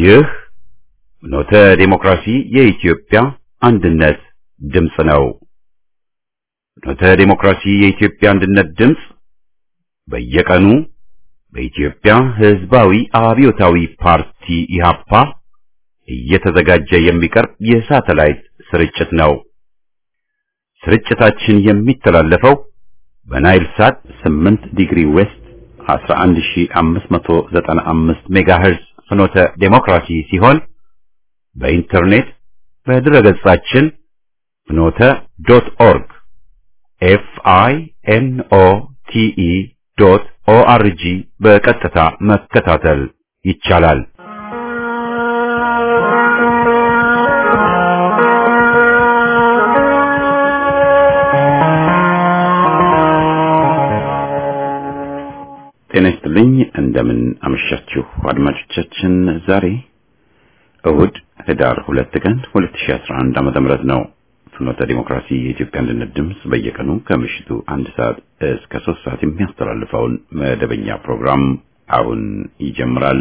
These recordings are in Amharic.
ይህ ፍኖተ ዲሞክራሲ የኢትዮጵያ አንድነት ድምፅ ነው። ፍኖተ ዲሞክራሲ የኢትዮጵያ አንድነት ድምፅ በየቀኑ በኢትዮጵያ ሕዝባዊ አብዮታዊ ፓርቲ ኢህአፓ እየተዘጋጀ የሚቀርብ የሳተላይት ስርጭት ነው። ስርጭታችን የሚተላለፈው በናይል ሳት 8 ዲግሪ ዌስት 11595 ሜጋሄርዝ ፍኖተ ዴሞክራሲ ሲሆን በኢንተርኔት በድረገጻችን ፍኖተ ዶት ኦርግ ኤፍ አይ ኤን ኦ ቲ ኢ ዶት ኦ አር ጂ በቀጥታ መከታተል ይቻላል። ጤና ይስጥልኝ። እንደምን አመሻችሁ አድማጮቻችን። ዛሬ እሁድ ህዳር ሁለት ቀን 2011 ዓመተ ምህረት ነው። ፍኖተ ዲሞክራሲ የኢትዮጵያ አንድነት ድምፅ በየቀኑ ከምሽቱ አንድ ሰዓት እስከ ሶስት ሰዓት የሚያስተላልፈውን መደበኛ ፕሮግራም አሁን ይጀምራል።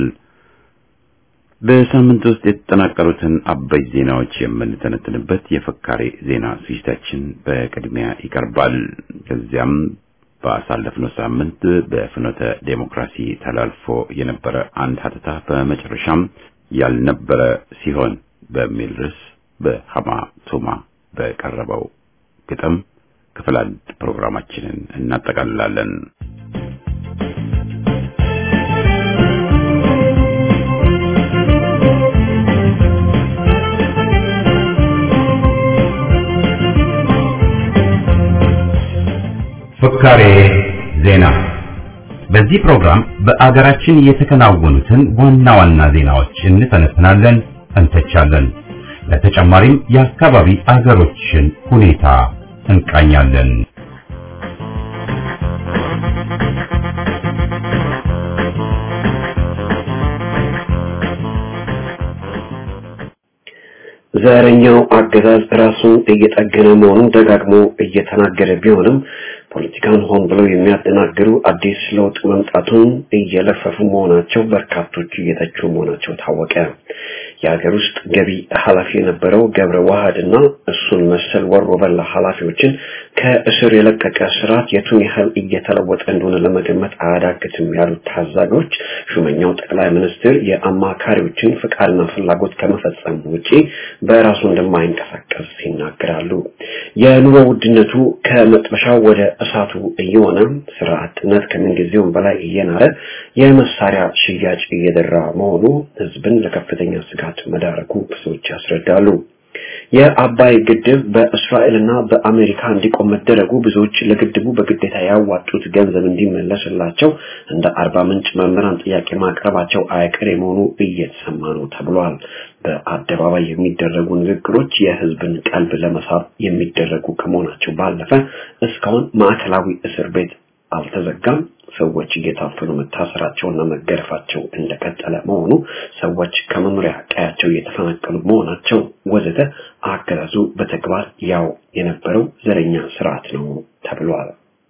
በሳምንት ውስጥ የተጠናቀሩትን አበይት ዜናዎች የምንተነትንበት የፍካሬ ዜና ዝግጅታችን በቅድሚያ ይቀርባል። ከዚያም ባሳለፍነው ሳምንት በፍኖተ ዴሞክራሲ ተላልፎ የነበረ አንድ ሀተታ በመጨረሻም ያልነበረ ሲሆን በሚል ርዕስ በሀማ ቱማ በቀረበው ግጥም ክፍል አንድ ፕሮግራማችንን እናጠቃልላለን። ፍካሬ ዜና። በዚህ ፕሮግራም በአገራችን የተከናወኑትን ዋና ዋና ዜናዎች እንተነትናለን፣ እንተቻለን። በተጨማሪም የአካባቢ አገሮችን ሁኔታ እንቃኛለን። ዘረኛው አገዛዝ ራሱን እየጠገነ መሆኑን ደጋግሞ እየተናገረ ቢሆንም ፖለቲካን ሆን ብለው የሚያደናግሩ አዲስ ለውጥ መምጣቱን እየለፈፉ መሆናቸው በርካቶች እየተቹ መሆናቸው ታወቀ። የሀገር ውስጥ ገቢ ኃላፊ የነበረው ገብረ ዋህድና እሱን መሰል ወሮ በላ ኃላፊዎችን ከእስር የለቀቀ ስርዓት የቱን ያህል እየተለወጠ እንደሆነ ለመገመት አያዳግትም ያሉት ታዛቢዎች ሹመኛው ጠቅላይ ሚኒስትር የአማካሪዎችን ፍቃድና ፍላጎት ከመፈጸም ውጪ በራሱ እንደማይንቀሳቀስ ይናገራሉ። የኑሮ ውድነቱ ከመጥበሻው ወደ እሳቱ እየሆነ ስራ አጥነት ከምንጊዜውም በላይ እየናረ የመሳሪያ ሽያጭ እየደራ መሆኑ ህዝብን ለከፍተኛ ስጋት መዳረጉ ብዙዎች ያስረዳሉ። የአባይ ግድብ በእስራኤልና በአሜሪካ እንዲቆም መደረጉ ብዙዎች ለግድቡ በግዴታ ያዋጡት ገንዘብ እንዲመለስላቸው እንደ አርባ ምንጭ መምህራን ጥያቄ ማቅረባቸው አይቀሬ መሆኑ እየተሰማ ነው ተብሏል። በአደባባይ የሚደረጉ ንግግሮች የህዝብን ቀልብ ለመሳብ የሚደረጉ ከመሆናቸው ባለፈ እስካሁን ማዕከላዊ እስር ቤት አልተዘጋም። ሰዎች እየታፈኑ መታሰራቸውና መገረፋቸው እንደቀጠለ መሆኑ፣ ሰዎች ከመኖሪያ ቀያቸው እየተፈናቀሉ መሆናቸው ወዘተ አገዛዙ በተግባር ያው የነበረው ዘረኛ ስርዓት ነው ተብሏል።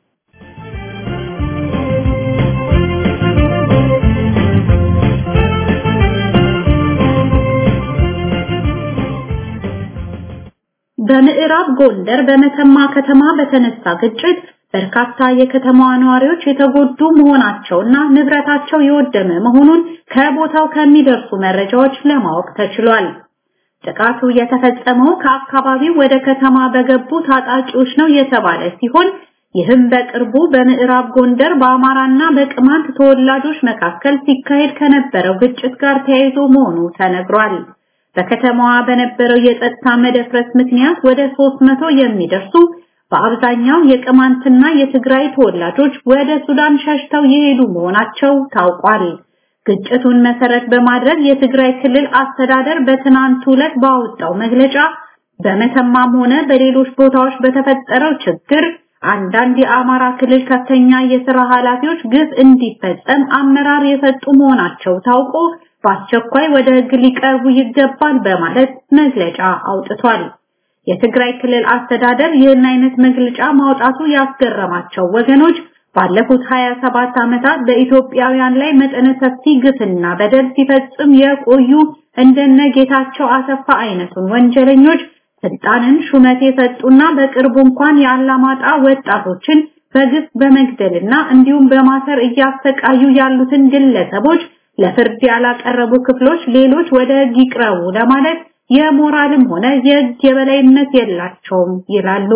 በምዕራብ ጎንደር በመተማ ከተማ በተነሳ ግጭት በርካታ የከተማዋ ነዋሪዎች የተጎዱ መሆናቸውና ንብረታቸው የወደመ መሆኑን ከቦታው ከሚደርሱ መረጃዎች ለማወቅ ተችሏል። ጥቃቱ የተፈጸመው ከአካባቢው ወደ ከተማ በገቡ ታጣቂዎች ነው የተባለ ሲሆን ይህም በቅርቡ በምዕራብ ጎንደር በአማራና በቅማንት ተወላጆች መካከል ሲካሄድ ከነበረው ግጭት ጋር ተያይዞ መሆኑ ተነግሯል። በከተማዋ በነበረው የጸጥታ መደፍረስ ምክንያት ወደ 300 የሚደርሱ በአብዛኛው የቅማንትና የትግራይ ተወላጆች ወደ ሱዳን ሸሽተው የሄዱ መሆናቸው ታውቋል። ግጭቱን መሰረት በማድረግ የትግራይ ክልል አስተዳደር በትናንቱ ዕለት ባወጣው መግለጫ በመተማም ሆነ በሌሎች ቦታዎች በተፈጠረው ችግር አንዳንድ የአማራ ክልል ከፍተኛ የሥራ ኃላፊዎች ግፍ እንዲፈጸም አመራር የሰጡ መሆናቸው ታውቆ በአስቸኳይ ወደ ሕግ ሊቀርቡ ይገባል በማለት መግለጫ አውጥቷል። የትግራይ ክልል አስተዳደር ይህን አይነት መግለጫ ማውጣቱ ያስገረማቸው ወገኖች ባለፉት 27 ዓመታት በኢትዮጵያውያን ላይ መጠነ ሰፊ ግፍና በደል ሲፈጽም የቆዩ እንደነ ጌታቸው አሰፋ አይነቱን ወንጀለኞች ስልጣንን ሹመት የሰጡና በቅርቡ እንኳን የአላማጣ ወጣቶችን በግፍ በመግደልና እንዲሁም በማሰር እያሰቃዩ ያሉትን ግለሰቦች ለፍርድ ያላቀረቡ ክፍሎች ሌሎች ወደ ሕግ ይቅረቡ ለማለት የሞራልም ሆነ የሕግ የበላይነት የላቸውም ይላሉ።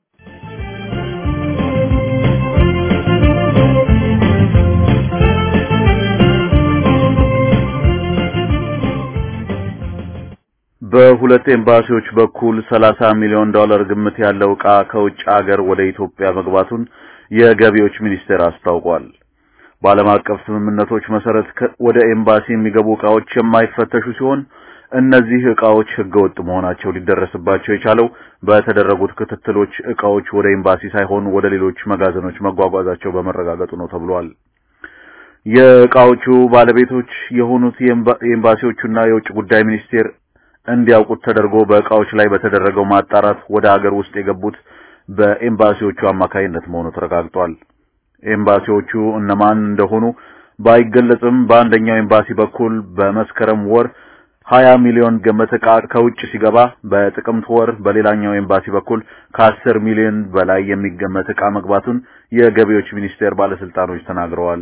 በሁለት ኤምባሲዎች በኩል 30 ሚሊዮን ዶላር ግምት ያለው ዕቃ ከውጭ ሀገር ወደ ኢትዮጵያ መግባቱን የገቢዎች ሚኒስቴር አስታውቋል። በዓለም አቀፍ ስምምነቶች መሰረት ወደ ኤምባሲ የሚገቡ ዕቃዎች የማይፈተሹ ሲሆን እነዚህ ዕቃዎች ህገወጥ መሆናቸው ሊደረስባቸው የቻለው በተደረጉት ክትትሎች ዕቃዎች ወደ ኤምባሲ ሳይሆን ወደ ሌሎች መጋዘኖች መጓጓዛቸው በመረጋገጡ ነው ተብሏል። የዕቃዎቹ ባለቤቶች የሆኑት የኤምባሲዎቹና የውጭ ጉዳይ ሚኒስቴር እንዲያውቁት ተደርጎ በዕቃዎች ላይ በተደረገው ማጣራት ወደ ሀገር ውስጥ የገቡት በኤምባሲዎቹ አማካይነት መሆኑ ተረጋግጧል። ኤምባሲዎቹ እነማን እንደሆኑ ባይገለጽም በአንደኛው ኤምባሲ በኩል በመስከረም ወር 20 ሚሊዮን ገመት ዕቃ ከውጭ ሲገባ በጥቅምት ወር በሌላኛው ኤምባሲ በኩል ከ10 ሚሊዮን በላይ የሚገመት ዕቃ መግባቱን የገቢዎች ሚኒስቴር ባለስልጣኖች ተናግረዋል።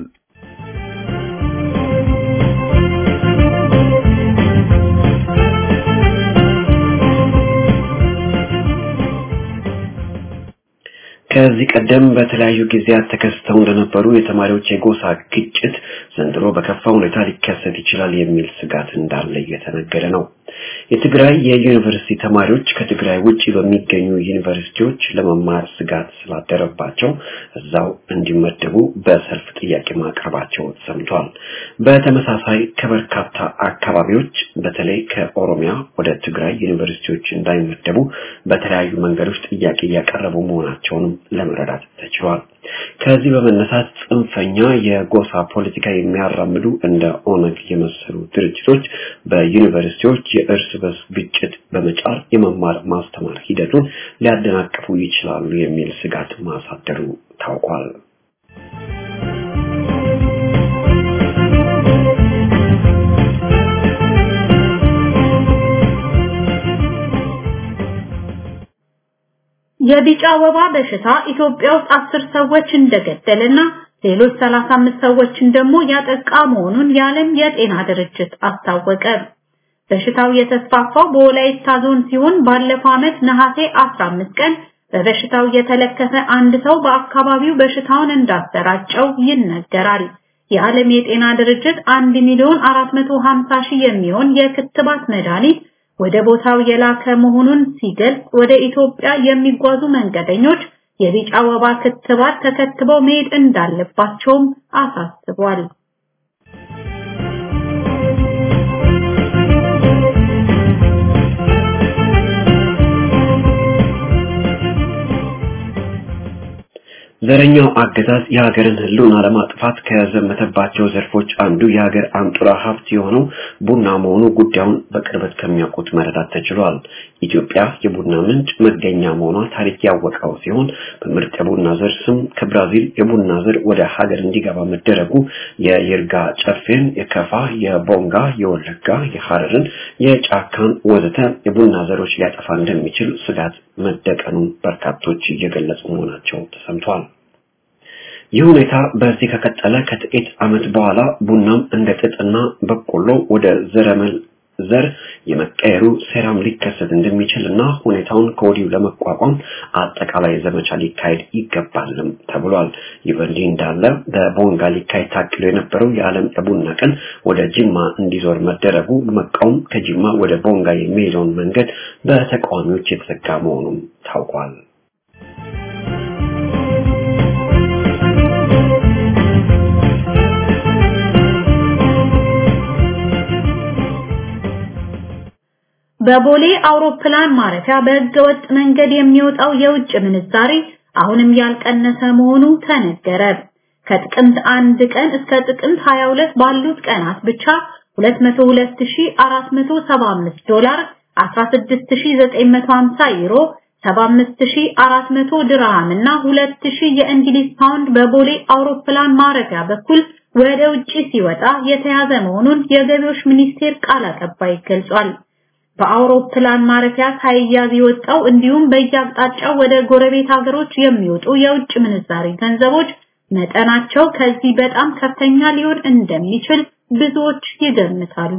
ከዚህ ቀደም በተለያዩ ጊዜያት ተከስተው እንደነበሩ የተማሪዎች የጎሳ ግጭት ዘንድሮ በከፋ ሁኔታ ሊከሰት ይችላል የሚል ስጋት እንዳለ እየተነገረ ነው። የትግራይ የዩኒቨርሲቲ ተማሪዎች ከትግራይ ውጪ በሚገኙ ዩኒቨርሲቲዎች ለመማር ስጋት ስላደረባቸው እዛው እንዲመደቡ በሰልፍ ጥያቄ ማቅረባቸው ሰምቷል። በተመሳሳይ ከበርካታ አካባቢዎች በተለይ ከኦሮሚያ ወደ ትግራይ ዩኒቨርሲቲዎች እንዳይመደቡ በተለያዩ መንገዶች ጥያቄ እያቀረቡ መሆናቸውንም ለመረዳት ተችሏል። ከዚህ በመነሳት ጽንፈኛ የጎሳ ፖለቲካ የሚያራምዱ እንደ ኦነግ የመሰሉ ድርጅቶች በዩኒቨርሲቲዎች የእርስ በርስ ግጭት በመጫር የመማር ማስተማር ሂደቱን ሊያደናቅፉ ይችላሉ የሚል ስጋት ማሳደሩ ታውቋል። የቢጫ ወባ በሽታ ኢትዮጵያ ውስጥ አስር ሰዎች እንደገደለና ሌሎች 35 ሰዎችን ደግሞ ያጠቃ መሆኑን የዓለም የጤና ድርጅት አስታወቀ። በሽታው የተስፋፋው በወላይታ ዞን ሲሆን ባለፈው ዓመት ነሐሴ 15 ቀን በበሽታው የተለከፈ አንድ ሰው በአካባቢው በሽታውን እንዳሰራጨው ይነገራል። የዓለም የጤና ድርጅት 1 ሚሊዮን 450 ሺህ የሚሆን የክትባት መድኃኒት ወደ ቦታው የላከ መሆኑን ሲገልጽ ወደ ኢትዮጵያ የሚጓዙ መንገደኞች የቢጫ ወባ ክትባት ተከትበው መሄድ እንዳለባቸውም አሳስቧል። ዘረኛው አገዛዝ የሀገርን ሕልውና ለማጥፋት ከዘመተባቸው ዘርፎች አንዱ የሀገር አንጡራ ሀብት የሆነው ቡና መሆኑ ጉዳዩን በቅርበት ከሚያውቁት መረዳት ተችሏል። ኢትዮጵያ የቡና ምንጭ መገኛ መሆኗ ታሪክ ያወቀው ሲሆን በምርጥ የቡና ዘር ስም ከብራዚል የቡና ዘር ወደ ሀገር እንዲገባ መደረጉ የይርጋ ጨፌን፣ የከፋ፣ የቦንጋ፣ የወለጋ፣ የሐረርን፣ የጫካን ወዘተ የቡና ዘሮች ሊያጠፋ እንደሚችል ስጋት መደቀኑን በርካቶች እየገለጹ መሆናቸው ተሰምቷል። ይህ ሁኔታ በዚህ ከቀጠለ ከጥቂት ዓመት በኋላ ቡናም እንደ ጥጥና በቆሎ ወደ ዘረመል ዘር የመቀየሩ ሴራም ሊከሰት እንደሚችልና ሁኔታውን ከወዲሁ ለመቋቋም አጠቃላይ ዘመቻ ሊካሄድ ይገባልም ተብሏል። ይህ በእንዲህ እንዳለ በቦንጋ ሊካሄድ ታቅዶ የነበረው የዓለም የቡና ቀን ወደ ጅማ እንዲዞር መደረጉ በመቃወም ከጅማ ወደ ቦንጋ የሚሄደውን መንገድ በተቃዋሚዎች የተዘጋ መሆኑም ታውቋል። በቦሌ አውሮፕላን ማረፊያ በህገወጥ መንገድ የሚወጣው የውጭ ምንዛሬ አሁንም ያልቀነሰ መሆኑ ተነገረ። ከጥቅምት አንድ ቀን እስከ ጥቅምት 22 ባሉት ቀናት ብቻ 202475 ዶላር፣ 16950 ዩሮ፣ 75400 ድርሃም እና 2000 የእንግሊዝ ፓውንድ በቦሌ አውሮፕላን ማረፊያ በኩል ወደ ውጪ ሲወጣ የተያዘ መሆኑን የገቢዎች ሚኒስቴር ቃል አቀባይ ገልጿል። በአውሮፕላን ማረፊያ ሳይያዝ የወጣው እንዲሁም በየአቅጣጫው ወደ ጎረቤት ሀገሮች የሚወጡ የውጭ ምንዛሪ ገንዘቦች መጠናቸው ከዚህ በጣም ከፍተኛ ሊሆን እንደሚችል ብዙዎች ይገምታሉ።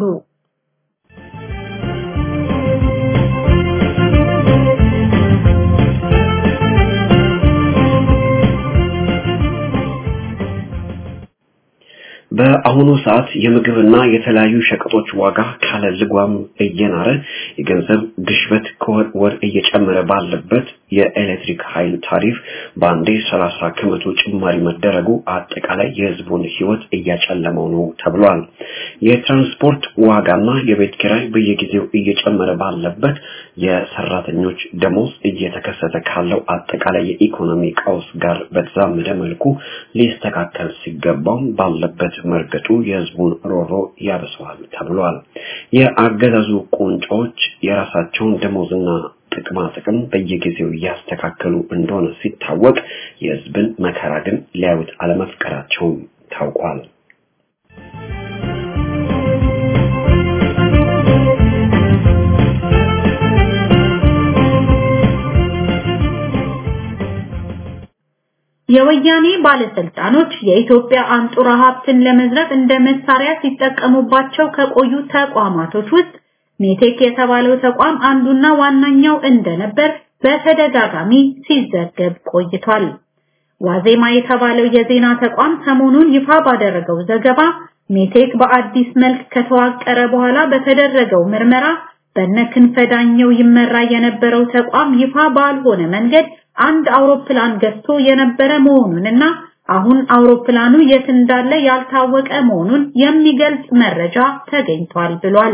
በአሁኑ ሰዓት የምግብና የተለያዩ ሸቀጦች ዋጋ ካለ ልጓም እየናረ የገንዘብ ግሽበት ከወር ወር እየጨመረ ባለበት የኤሌክትሪክ ኃይል ታሪፍ በአንዴ 30 ከመቶ ጭማሪ መደረጉ አጠቃላይ የሕዝቡን ሕይወት እያጨለመው ነው ተብሏል። የትራንስፖርት ዋጋና የቤት ኪራይ በየጊዜው እየጨመረ ባለበት የሰራተኞች ደሞዝ እየተከሰተ ካለው አጠቃላይ የኢኮኖሚ ቀውስ ጋር በተዛመደ መልኩ ሊስተካከል ሲገባው ባለበት መርገጡ የህዝቡን ሮሮ ያበሰዋል ተብሏል። የአገዛዙ ቁንጮች የራሳቸውን ደሞዝና ጥቅማ ጥቅም በየጊዜው እያስተካከሉ እንደሆነ ሲታወቅ የህዝብን መከራ ግን ሊያዩት አለመፍቀራቸውም ታውቋል። የወያኔ ባለስልጣኖች የኢትዮጵያ አንጡራ ሀብትን ለመዝረፍ እንደ መሳሪያ ሲጠቀሙባቸው ከቆዩ ተቋማቶች ውስጥ ሜቴክ የተባለው ተቋም አንዱና ዋናኛው እንደነበር በተደጋጋሚ ሲዘገብ ቆይቷል። ዋዜማ የተባለው የዜና ተቋም ሰሞኑን ይፋ ባደረገው ዘገባ ሜቴክ በአዲስ መልክ ከተዋቀረ በኋላ በተደረገው ምርመራ በነክንፈዳኘው ይመራ የነበረው ተቋም ይፋ ባልሆነ መንገድ አንድ አውሮፕላን ገዝቶ የነበረ መሆኑንና አሁን አውሮፕላኑ የት እንዳለ ያልታወቀ መሆኑን የሚገልጽ መረጃ ተገኝቷል ብሏል።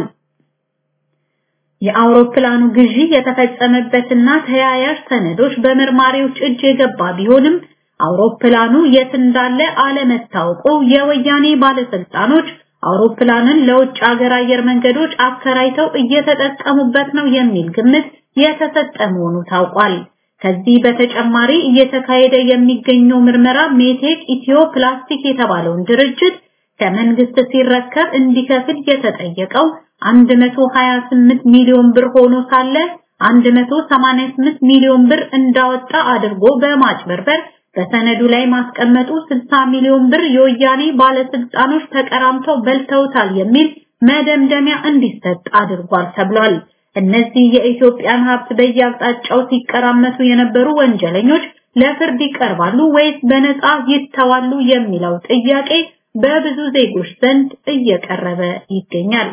የአውሮፕላኑ ግዢ የተፈጸመበትና ተያያዥ ሰነዶች በመርማሪዎች እጅ የገባ ቢሆንም አውሮፕላኑ የት እንዳለ አለመታወቁ የወያኔ ባለስልጣኖች አውሮፕላንን ለውጭ ሀገር አየር መንገዶች አከራይተው እየተጠቀሙበት ነው የሚል ግምት የተሰጠ መሆኑ ታውቋል። ከዚህ በተጨማሪ እየተካሄደ የሚገኘው ምርመራ ሜቴክ ኢትዮ ፕላስቲክ የተባለውን ድርጅት ከመንግስት ሲረከብ እንዲከፍል የተጠየቀው 128 ሚሊዮን ብር ሆኖ ሳለ 188 ሚሊዮን ብር እንዳወጣ አድርጎ በማጭበርበር በሰነዱ ላይ ማስቀመጡ 60 ሚሊዮን ብር የወያኔ ባለስልጣኖች ተቀራምተው በልተውታል የሚል መደምደሚያ እንዲሰጥ አድርጓል ተብሏል። እነዚህ የኢትዮጵያን ሀብት በየአቅጣጫው ሲቀራመቱ የነበሩ ወንጀለኞች ለፍርድ ይቀርባሉ ወይስ በነፃ ይተዋሉ የሚለው ጥያቄ በብዙ ዜጎች ዘንድ እየቀረበ ይገኛል።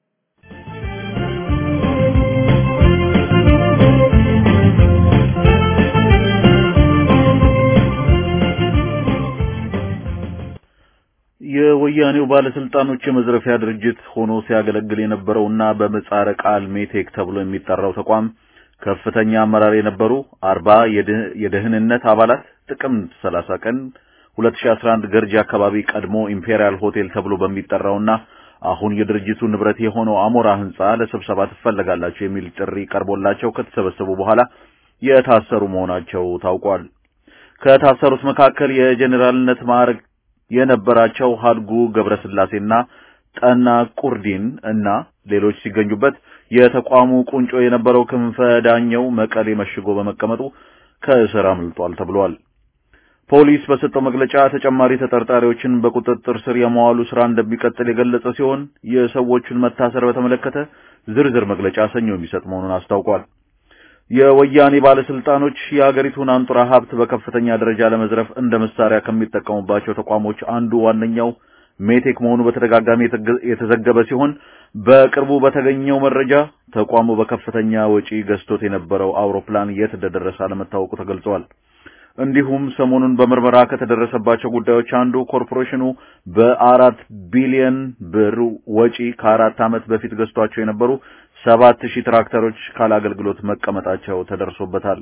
የወያኔው ባለስልጣኖች የመዝረፊያ ድርጅት ሆኖ ሲያገለግል የነበረውና በምህጻረ ቃል ሜቴክ ተብሎ የሚጠራው ተቋም ከፍተኛ አመራር የነበሩ አርባ የደህንነት አባላት ጥቅምት 30 ቀን 2011 ገርጂ አካባቢ ቀድሞ ኢምፔሪያል ሆቴል ተብሎ በሚጠራውና አሁን የድርጅቱ ንብረት የሆነው አሞራ ህንጻ ለስብሰባ ትፈለጋላችሁ የሚል ጥሪ ቀርቦላቸው ከተሰበሰቡ በኋላ የታሰሩ መሆናቸው ታውቋል። ከታሰሩት መካከል የጄኔራልነት ማዕረግ የነበራቸው ሀድጉ ገብረስላሴና ጠና ቁርዲን እና ሌሎች ሲገኙበት የተቋሙ ቁንጮ የነበረው ክንፈ ዳኘው መቀሌ መሽጎ በመቀመጡ ከእስር አምልጧል ተብሏል። ፖሊስ በሰጠው መግለጫ ተጨማሪ ተጠርጣሪዎችን በቁጥጥር ስር የመዋሉ ስራ እንደሚቀጥል የገለጸ ሲሆን የሰዎቹን መታሰር በተመለከተ ዝርዝር መግለጫ ሰኞ የሚሰጥ መሆኑን አስታውቋል። የወያኔ ባለስልጣኖች የሀገሪቱን አንጡራ ሀብት በከፍተኛ ደረጃ ለመዝረፍ እንደ መሳሪያ ከሚጠቀሙባቸው ተቋሞች አንዱ ዋነኛው ሜቴክ መሆኑ በተደጋጋሚ የተዘገበ ሲሆን በቅርቡ በተገኘው መረጃ ተቋሙ በከፍተኛ ወጪ ገዝቶት የነበረው አውሮፕላን የት እንደደረሰ አለመታወቁ ተገልጿል። እንዲሁም ሰሞኑን በምርመራ ከተደረሰባቸው ጉዳዮች አንዱ ኮርፖሬሽኑ በአራት ቢሊዮን ብር ወጪ ከአራት ዓመት በፊት ገዝቷቸው የነበሩ ሰባት ሺህ ትራክተሮች ካለ አገልግሎት መቀመጣቸው ተደርሶበታል።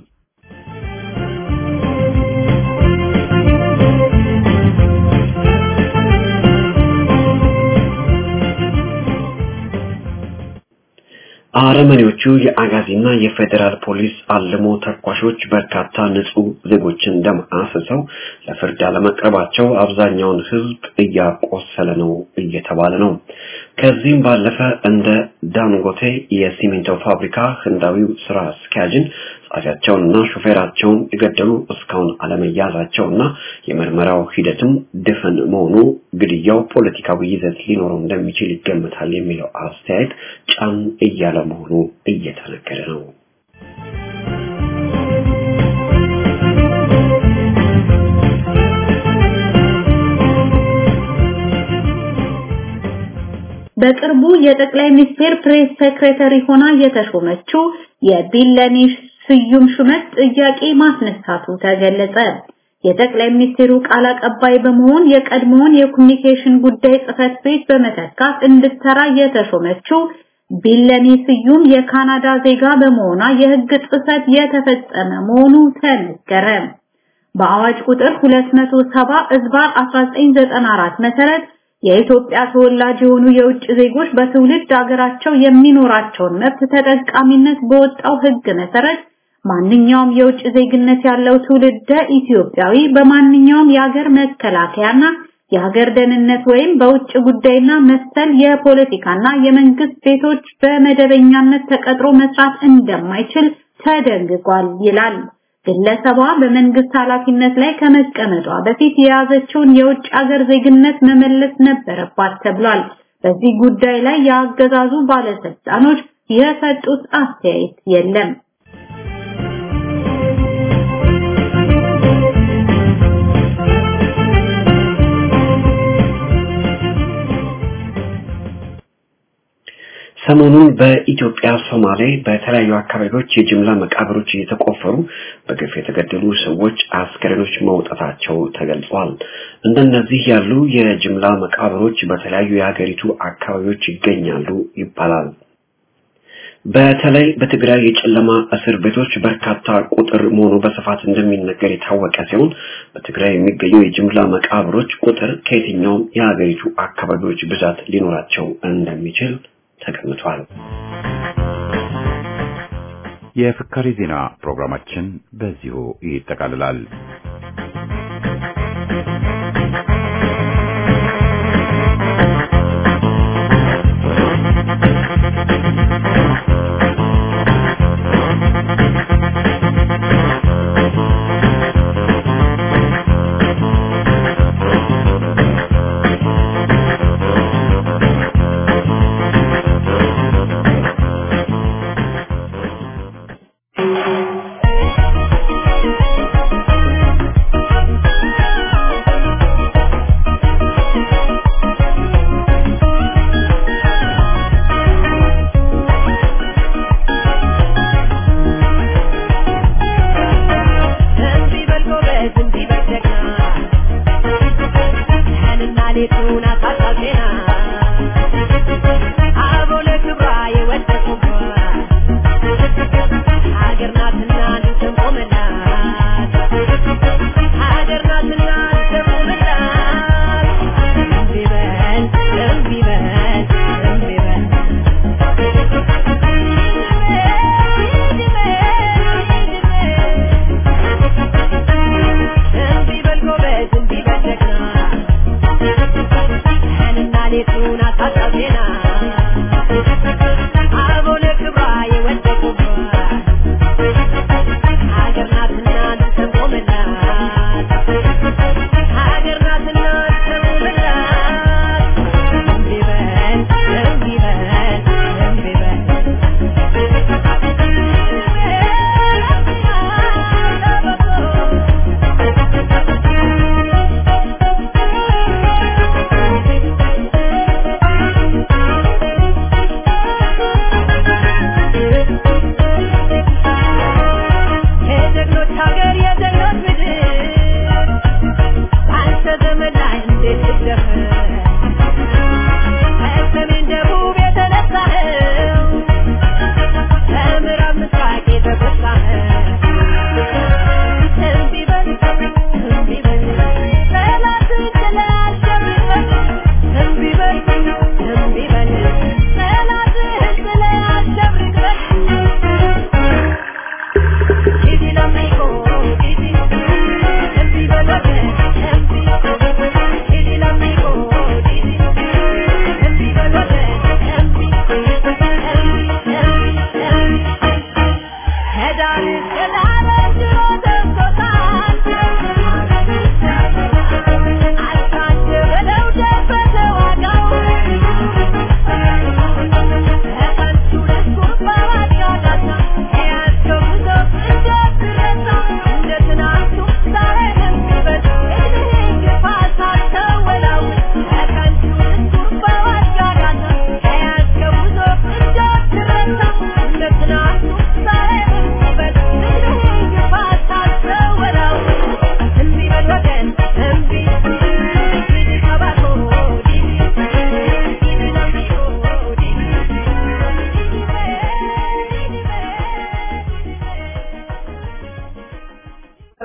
አረመኔዎቹ የአጋዚና የፌዴራል ፖሊስ አልሞ ተኳሾች በርካታ ንጹህ ዜጎችን ደም አፍሰው ለፍርድ አለመቅረባቸው አብዛኛውን ሕዝብ እያቆሰለ ነው እየተባለ ነው። ከዚህም ባለፈ እንደ ዳንጎቴ የሲሚንቶ ፋብሪካ ህንዳዊው ስራ አስኪያጅን ጸሐፊያቸውንና ሾፌራቸውን የገደሉ እስካሁን አለመያዛቸውና የምርመራው ሂደትም ድፍን መሆኑ ግድያው ፖለቲካዊ ይዘት ሊኖረው እንደሚችል ይገመታል የሚለው አስተያየት ጫን እያለ መሆኑ እየተነገረ ነው። በቅርቡ የጠቅላይ ሚኒስቴር ፕሬስ ሴክሬታሪ ሆና የተሾመችው የቢለኔ ስዩም ሹመት ጥያቄ ማስነሳቱ ተገለጸ። የጠቅላይ ሚኒስቴሩ ቃል አቀባይ በመሆን የቀድሞውን የኮሚኒኬሽን ጉዳይ ጽህፈት ቤት በመተካት እንድትሰራ የተሾመችው ቢለኔ ስዩም የካናዳ ዜጋ በመሆኗ የህግ ጥሰት የተፈጸመ መሆኑ ተነገረ። በአዋጅ ቁጥር 270 እዝባር 1994 መሰረት የኢትዮጵያ ተወላጅ የሆኑ የውጭ ዜጎች በትውልድ ሀገራቸው የሚኖራቸውን መብት ተጠቃሚነት በወጣው ህግ መሰረት ማንኛውም የውጭ ዜግነት ያለው ትውልደ ኢትዮጵያዊ በማንኛውም የሀገር መከላከያና የሀገር ደህንነት ወይም በውጭ ጉዳይና መሰል የፖለቲካና የመንግስት ቤቶች በመደበኛነት ተቀጥሮ መስራት እንደማይችል ተደንግጓል ይላል። ግለሰቧ በመንግስት ኃላፊነት ላይ ከመቀመጧ በፊት የያዘችውን የውጭ ሀገር ዜግነት መመለስ ነበረባት ተብሏል። በዚህ ጉዳይ ላይ የአገዛዙ ባለስልጣኖች የሰጡት አስተያየት የለም። ሰሞኑን በኢትዮጵያ ሶማሌ በተለያዩ አካባቢዎች የጅምላ መቃብሮች እየተቆፈሩ በግፍ የተገደሉ ሰዎች አስከሬኖች መውጣታቸው ተገልጿል። እንደነዚህ ያሉ የጅምላ መቃብሮች በተለያዩ የሀገሪቱ አካባቢዎች ይገኛሉ ይባላል። በተለይ በትግራይ የጨለማ እስር ቤቶች በርካታ ቁጥር መሆኑ በስፋት እንደሚነገር የታወቀ ሲሆን በትግራይ የሚገኙ የጅምላ መቃብሮች ቁጥር ከየትኛውም የሀገሪቱ አካባቢዎች ብዛት ሊኖራቸው እንደሚችል ተገምቷል። የፍካሪ ዜና ፕሮግራማችን በዚሁ ይጠቃልላል።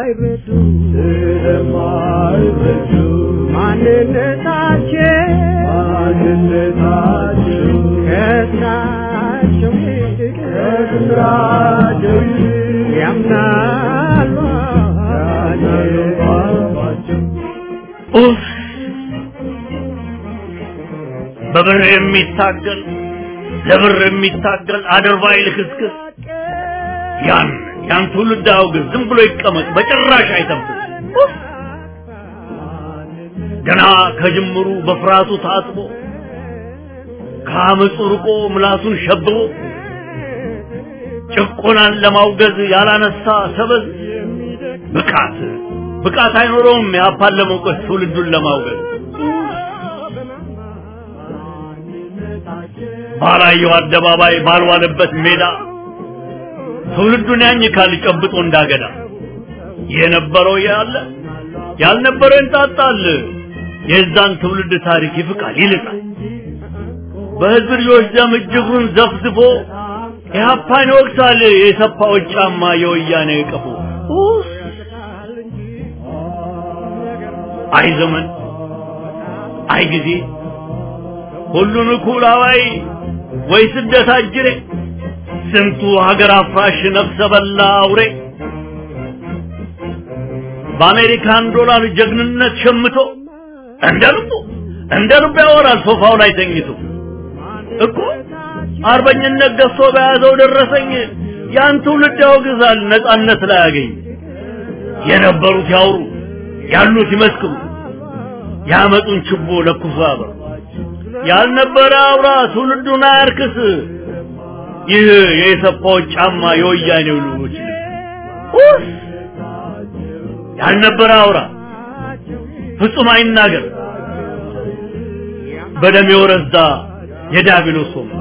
ስለማይረዱ ስለማይረዱ ማንነታቸው ማንነታቸው ከስራቸው ይልቅ ከስራቸው ይልቅ ያምናሉ አባቸው ኡፍ! በብር የሚታገል ለብር የሚታገል አድርባይ ልክስክስ ያን ያን ትውልድ አውግዝ፣ ዝም ብሎ ይቀመጥ፣ በጭራሽ አይተንፍስ። ኡፍ! ገና ከጅምሩ በፍርሃቱ ታጥቦ ከአመፁ ርቆ ምላሱን ሸብቦ ጭቆናን ለማውገዝ ያላነሳ ሰበዝ ብቃት ብቃት አይኖረውም ያፓን ለመውቀስ ትውልዱን ለማውገዝ ባላየው አደባባይ ባልዋለበት ሜዳ ትውልዱን ያኝካል ጨብጦ እንዳገዳ የነበረው ያለ ያልነበረው እንጣጣል የዛን ትውልድ ታሪክ ይፍቃል ይልቃል በህዝብ ልጆች ደም እጅጉን ዘፍዝፎ ኢህአፓን ይወቅሳል የሰፋዎች ጫማ የወያኔ ቀፎ ኡፍ! አይ ዘመን አይ ጊዜ ሁሉን እኩል አዋይ ወይ ስደት አጅሬ ስንቱ ሀገር አፍራሽ ነፍሰ በላ አውሬ በአሜሪካን ዶላር ጀግንነት ሸምቶ እንደ ልቡ እንደ ልቡ ያወራል ሶፋው ላይ ተኝቶ እኮ አርበኝነት ገዝቶ በያዘው ደረሰኝ ያን ትውልድ ያወግዛል ነጻነት ላይ ያገኝ የነበሩት ያውሩ ያሉት ይመስክሩ ያመጡን ችቦ ለኩሶ ያበሩ ያልነበረ አውራ ትውልዱን አያርክስ ይህ የኢሰፓዎች ጫማ የወያኔው ልጆች ኡፍ! ያልነበረ አውራ ፍጹም አይናገር በደም የወረዛ የዲያብሎስ ወንበር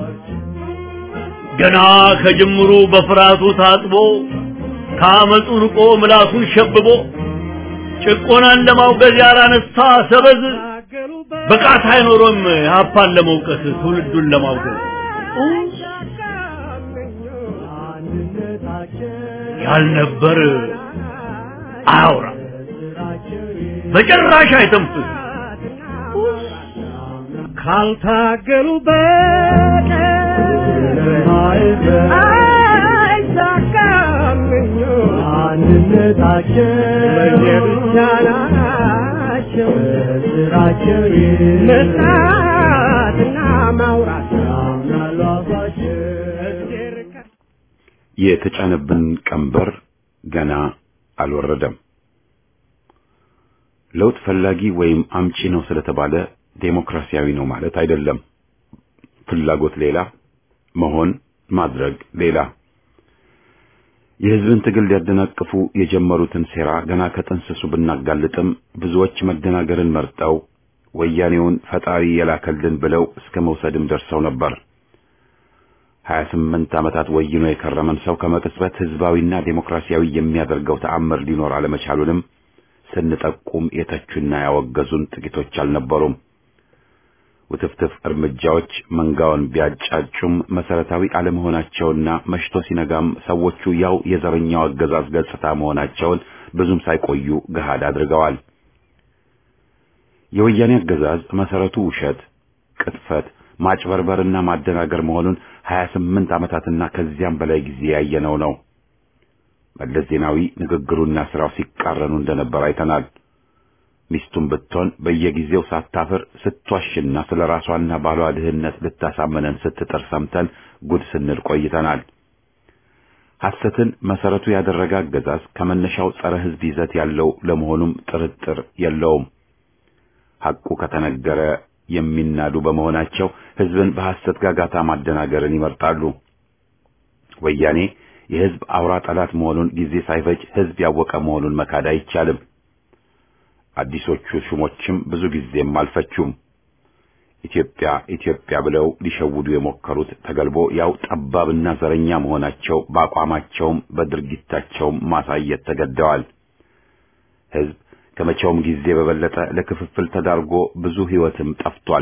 ገና ከጅምሩ በፍርሃቱ ታጥቦ ከአመፁ ርቆ ምላሱን ሸብቦ ጭቆናን ለማውገዝ ያላነሳ ሰበዝ ብቃት አይኖሮም ሀፓን ለመውቀስ ትውልዱን ለማውገዝ ያልነበር አያውራ በጭራሽ አይተንፍስ ካልታገሉ በቀር አይሳካም አንድነታቸው ለየብቻ ናቸው ስራቸው መስራትና ማውራት ያምናሉ አባቸው የተጫነብን ቀንበር ገና አልወረደም። ለውጥ ፈላጊ ወይም አምጪ ነው ስለተባለ ዴሞክራሲያዊ ነው ማለት አይደለም። ፍላጎት ሌላ፣ መሆን ማድረግ ሌላ። የህዝብን ትግል ሊያደናቅፉ የጀመሩትን ሴራ ገና ከጥንስሱ ብናጋልጥም ብዙዎች መደናገርን መርጠው ወያኔውን ፈጣሪ የላከልን ብለው እስከ መውሰድም ደርሰው ነበር። ሀያ ስምንት ዓመታት ወይኖ የከረመን ሰው ከመቅጽበት ህዝባዊና ዴሞክራሲያዊ የሚያደርገው ተአምር ሊኖር አለመቻሉንም ስንጠቁም የተቹና ያወገዙን ጥቂቶች አልነበሩም። ውትፍትፍ እርምጃዎች መንጋውን ቢያጫጩም መሰረታዊ አለመሆናቸውና መሽቶ ሲነጋም ሰዎቹ ያው የዘረኛው አገዛዝ ገጽታ መሆናቸውን ብዙም ሳይቆዩ ገሃድ አድርገዋል። የወያኔ አገዛዝ መሰረቱ ውሸት፣ ቅጥፈት፣ ማጭበርበርና ማደናገር መሆኑን ሀያ ስምንት ዓመታትና ከዚያም በላይ ጊዜ ያየነው ነው። መለስ ዜናዊ ንግግሩና ስራው ሲቃረኑ እንደነበር አይተናል። ሚስቱን ብትሆን በየጊዜው ሳታፍር ስትዋሽና ስለ ራሷና ባሏ ድህነት ልታሳመነን ስትጥር ሰምተን ጉድ ስንል ቆይተናል። ሐሰትን መሰረቱ ያደረገ አገዛዝ ከመነሻው ጸረ ሕዝብ ይዘት ያለው ለመሆኑም ጥርጥር የለውም። ሐቁ ከተነገረ የሚናዱ በመሆናቸው ሕዝብን በሐሰት ጋጋታ ማደናገርን ይመርጣሉ። ወያኔ የሕዝብ አውራ ጠላት መሆኑን ጊዜ ሳይፈጅ ሕዝብ ያወቀ መሆኑን መካድ አይቻልም። አዲሶቹ ሹሞችም ብዙ ጊዜም አልፈቹም። ኢትዮጵያ ኢትዮጵያ ብለው ሊሸውዱ የሞከሩት ተገልቦ ያው ጠባብና ዘረኛ መሆናቸው በአቋማቸውም በድርጊታቸውም ማሳየት ተገደዋል። ሕዝብ ከመቼውም ጊዜ በበለጠ ለክፍፍል ተዳርጎ ብዙ ሕይወትም ጠፍቷል።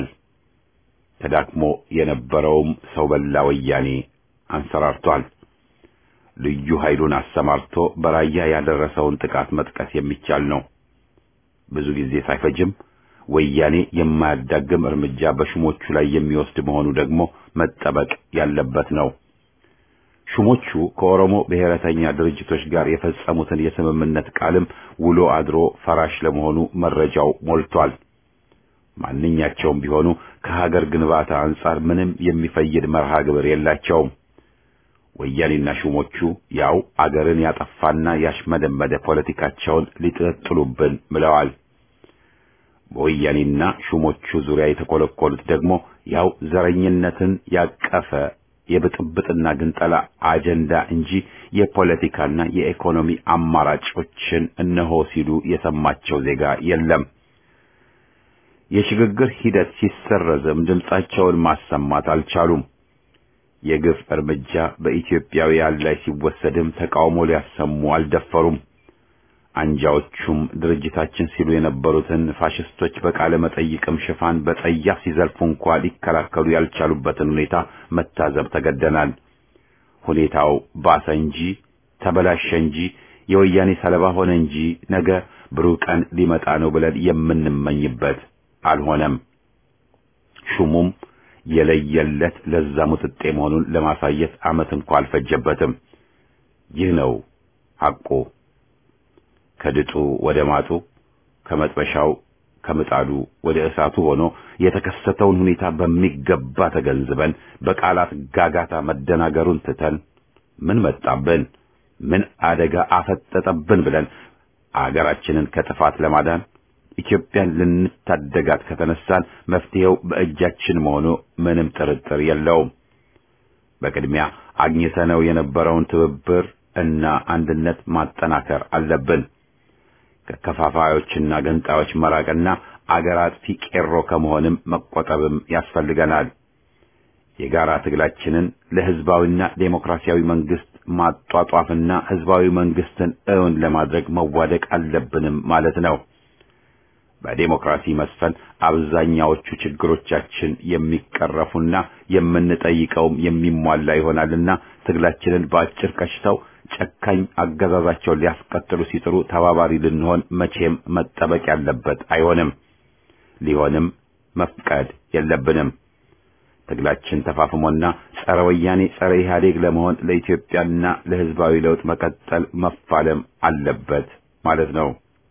ተዳክሞ የነበረውም ሰው በላ ወያኔ አንሰራርቷል። ልዩ ኃይሉን አሰማርቶ በራያ ያደረሰውን ጥቃት መጥቀስ የሚቻል ነው። ብዙ ጊዜ ሳይፈጅም ወያኔ የማያዳግም እርምጃ በሹሞቹ ላይ የሚወስድ መሆኑ ደግሞ መጠበቅ ያለበት ነው። ሹሞቹ ከኦሮሞ ብሔረተኛ ድርጅቶች ጋር የፈጸሙትን የስምምነት ቃልም ውሎ አድሮ ፈራሽ ለመሆኑ መረጃው ሞልቷል። ማንኛቸውም ቢሆኑ ከሀገር ግንባታ አንጻር ምንም የሚፈይድ መርሃ ግብር የላቸውም። ወያኔና ሹሞቹ ያው አገርን ያጠፋና ያሽመደመደ ፖለቲካቸውን ሊጥጥሉብን ምለዋል። በወያኔና ሹሞቹ ዙሪያ የተኮለኮሉት ደግሞ ያው ዘረኝነትን ያቀፈ የብጥብጥና ግንጠላ አጀንዳ እንጂ የፖለቲካና የኢኮኖሚ አማራጮችን እነሆ ሲሉ የሰማቸው ዜጋ የለም። የሽግግር ሂደት ሲሰረዝም ድምጻቸውን ማሰማት አልቻሉም። የግፍ እርምጃ በኢትዮጵያውያን ላይ ሲወሰድም ተቃውሞ ሊያሰሙ አልደፈሩም። አንጃዎቹም ድርጅታችን ሲሉ የነበሩትን ፋሽስቶች በቃለ መጠይቅም ሽፋን በጸያፍ ሲዘልፉ እንኳ ሊከላከሉ ያልቻሉበትን ሁኔታ መታዘብ ተገደናል። ሁኔታው ባሰ እንጂ ተበላሸ እንጂ የወያኔ ሰለባ ሆነ እንጂ ነገ ብሩህ ቀን ሊመጣ ነው ብለን የምንመኝበት አልሆነም። ሹሙም የለየለት ለዛ ሙጥጤ መሆኑን ለማሳየት ዓመት እንኳ አልፈጀበትም። ይህ ነው ሐቁ። ከድጡ ወደ ማጡ ከመጥበሻው ከምጣዱ ወደ እሳቱ ሆኖ የተከሰተውን ሁኔታ በሚገባ ተገንዝበን በቃላት ጋጋታ መደናገሩን ትተን ምን መጣብን፣ ምን አደጋ አፈጠጠብን ብለን አገራችንን ከጥፋት ለማዳን ኢትዮጵያን ልንታደጋት ከተነሳን መፍትሄው በእጃችን መሆኑ ምንም ጥርጥር የለውም። በቅድሚያ አግኝተነው የነበረውን ትብብር እና አንድነት ማጠናከር አለብን። ከከፋፋዮችና ገንጣዮች መራቅና አገር አጥፊ ቄሮ ከመሆንም መቆጠብም ያስፈልገናል። የጋራ ትግላችንን ለሕዝባዊና ዴሞክራሲያዊ መንግስት ማጧጧፍና ሕዝባዊ መንግስትን እውን ለማድረግ መዋደቅ አለብንም ማለት ነው። በዴሞክራሲ መስፈን አብዛኛዎቹ ችግሮቻችን የሚቀረፉና የምንጠይቀውም የሚሟላ ይሆናልና ትግላችንን በአጭር ቀሽተው ጨካኝ አገዛዛቸውን ሊያስቀጥሉ ሲጥሩ ተባባሪ ልንሆን መቼም መጠበቅ ያለበት አይሆንም። ሊሆንም መፍቀድ የለብንም። ትግላችን ተፋፍሞና ጸረ ወያኔ ጸረ ኢህአዴግ ለመሆን ለኢትዮጵያና ለሕዝባዊ ለውጥ መቀጠል መፋለም አለበት ማለት ነው።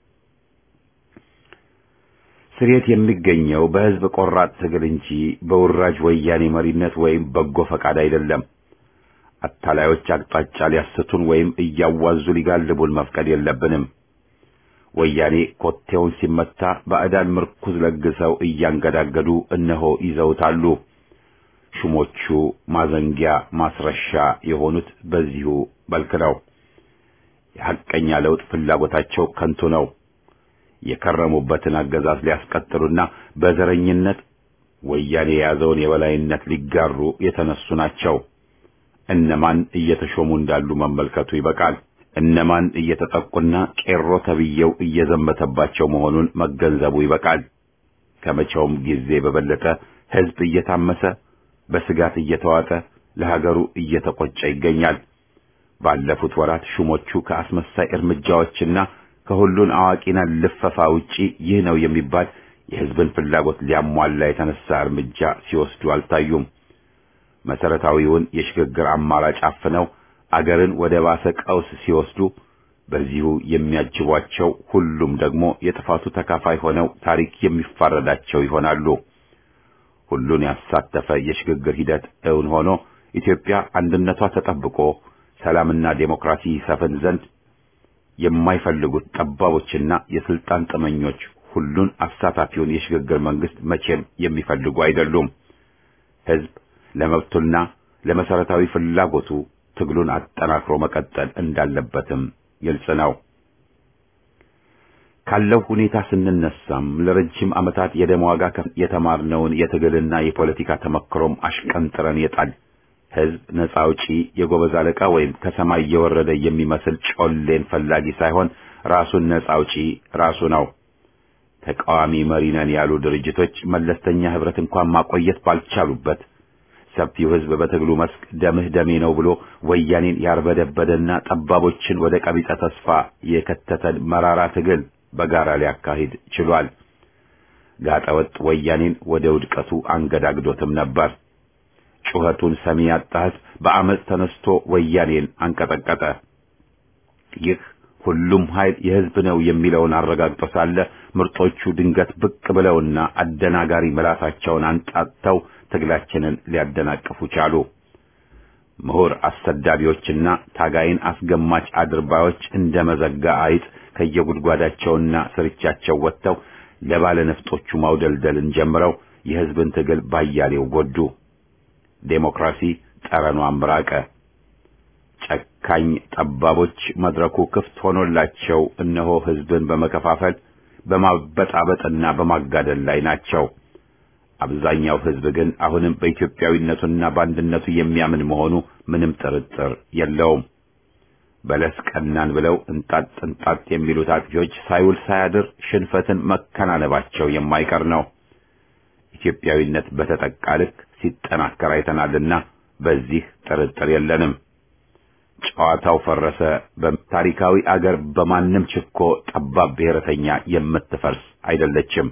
ስሬት የሚገኘው በሕዝብ ቆራጥ ትግል እንጂ በውራጅ ወያኔ መሪነት ወይም በጎ ፈቃድ አይደለም። አታላዮች አቅጣጫ ሊያስቱን ወይም እያዋዙ ሊጋልቡን መፍቀድ የለብንም። ወያኔ ኮቴውን ሲመታ ባዕዳን ምርኩዝ ለግሰው እያንገዳገዱ እነሆ ይዘውታሉ። ሹሞቹ ማዘንጊያ ማስረሻ የሆኑት በዚሁ መልክ ነው። የሐቀኛ ለውጥ ፍላጎታቸው ከንቱ ነው። የከረሙበትን አገዛዝ ሊያስቀጥሉና በዘረኝነት ወያኔ የያዘውን የበላይነት ሊጋሩ የተነሱ ናቸው። እነማን እየተሾሙ እንዳሉ መመልከቱ ይበቃል። እነማን እየተጠቁና ቄሮ ተብዬው እየዘመተባቸው መሆኑን መገንዘቡ ይበቃል። ከመቼውም ጊዜ በበለጠ ሕዝብ እየታመሰ በስጋት እየተዋጠ ለሀገሩ እየተቆጨ ይገኛል። ባለፉት ወራት ሹሞቹ ከአስመሳይ እርምጃዎችና ከሁሉን አዋቂና ልፈፋ ውጪ ይህ ነው የሚባል የሕዝብን ፍላጎት ሊያሟላ የተነሳ እርምጃ ሲወስዱ አልታዩም። መሰረታዊውን የሽግግር አማራጭ አፍነው አገርን ወደ ባሰ ቀውስ ሲወስዱ በዚሁ የሚያጅቧቸው ሁሉም ደግሞ የጥፋቱ ተካፋይ ሆነው ታሪክ የሚፋረዳቸው ይሆናሉ። ሁሉን ያሳተፈ የሽግግር ሂደት እውን ሆኖ ኢትዮጵያ አንድነቷ ተጠብቆ ሰላምና ዴሞክራሲ ይሰፍን ዘንድ የማይፈልጉት ጠባቦችና የስልጣን ጥመኞች ሁሉን አሳታፊውን የሽግግር መንግስት መቼም የሚፈልጉ አይደሉም። ሕዝብ ለመብቱና ለመሰረታዊ ፍላጎቱ ትግሉን አጠናክሮ መቀጠል እንዳለበትም ግልጽ ነው። ካለው ሁኔታ ስንነሳም ለረጅም ዓመታት የደም ዋጋ የተማርነውን የትግልና የፖለቲካ ተመክሮም አሽቀንጥረን የጣል ሕዝብ ነፃ አውጪ የጎበዝ አለቃ ወይም ከሰማይ የወረደ የሚመስል ጮሌን ፈላጊ ሳይሆን ራሱን ነፃ አውጪ ራሱ ነው። ተቃዋሚ መሪ ነን ያሉ ድርጅቶች መለስተኛ ህብረት እንኳን ማቆየት ባልቻሉበት ሰፊው ህዝብ በትግሉ መስክ ደምህ ደሜ ነው ብሎ ወያኔን ያርበደበደና ጠባቦችን ወደ ቀቢጸ ተስፋ የከተተን መራራ ትግል በጋራ ሊያካሂድ ችሏል። ጋጠወጥ ወያኔን ወደ ውድቀቱ አንገዳግዶትም ነበር። ጩኸቱን ሰሚ ያጣ ህዝብ በአመፅ ተነስቶ ወያኔን አንቀጠቀጠ። ይህ ሁሉም ኃይል የህዝብ ነው የሚለውን አረጋግጦ ሳለ ምርጦቹ ድንገት ብቅ ብለውና አደናጋሪ ምላሳቸውን አንጣጥተው ትግላችንን ሊያደናቅፉ ቻሉ። ምሁር አሰዳቢዎችና ታጋይን አስገማች አድርባዮች እንደ መዘጋ አይጥ ከየጉድጓዳቸውና ስርቻቸው ወጥተው ለባለ ነፍጦቹ ማውደልደልን ጀምረው የህዝብን ትግል ባያሌው ጎዱ። ዴሞክራሲ ጠረኗን ብራቀ። ጨካኝ ጠባቦች መድረኩ ክፍት ሆኖላቸው እነሆ ህዝብን በመከፋፈል በማበጣበጥና በማጋደል ላይ ናቸው። አብዛኛው ህዝብ ግን አሁንም በኢትዮጵያዊነቱና በአንድነቱ የሚያምን መሆኑ ምንም ጥርጥር የለውም። በለስ ቀናን ብለው እንጣጥ እንጣጥ የሚሉት አጥፊዎች ሳይውል ሳያድር ሽንፈትን መከናነባቸው የማይቀር ነው። ኢትዮጵያዊነት በተጠቃ ልክ ሲጠናከር አይተናልና በዚህ ጥርጥር የለንም። ጨዋታው ፈረሰ። በታሪካዊ አገር በማንም ችኮ ጠባብ ብሔረተኛ የምትፈርስ አይደለችም።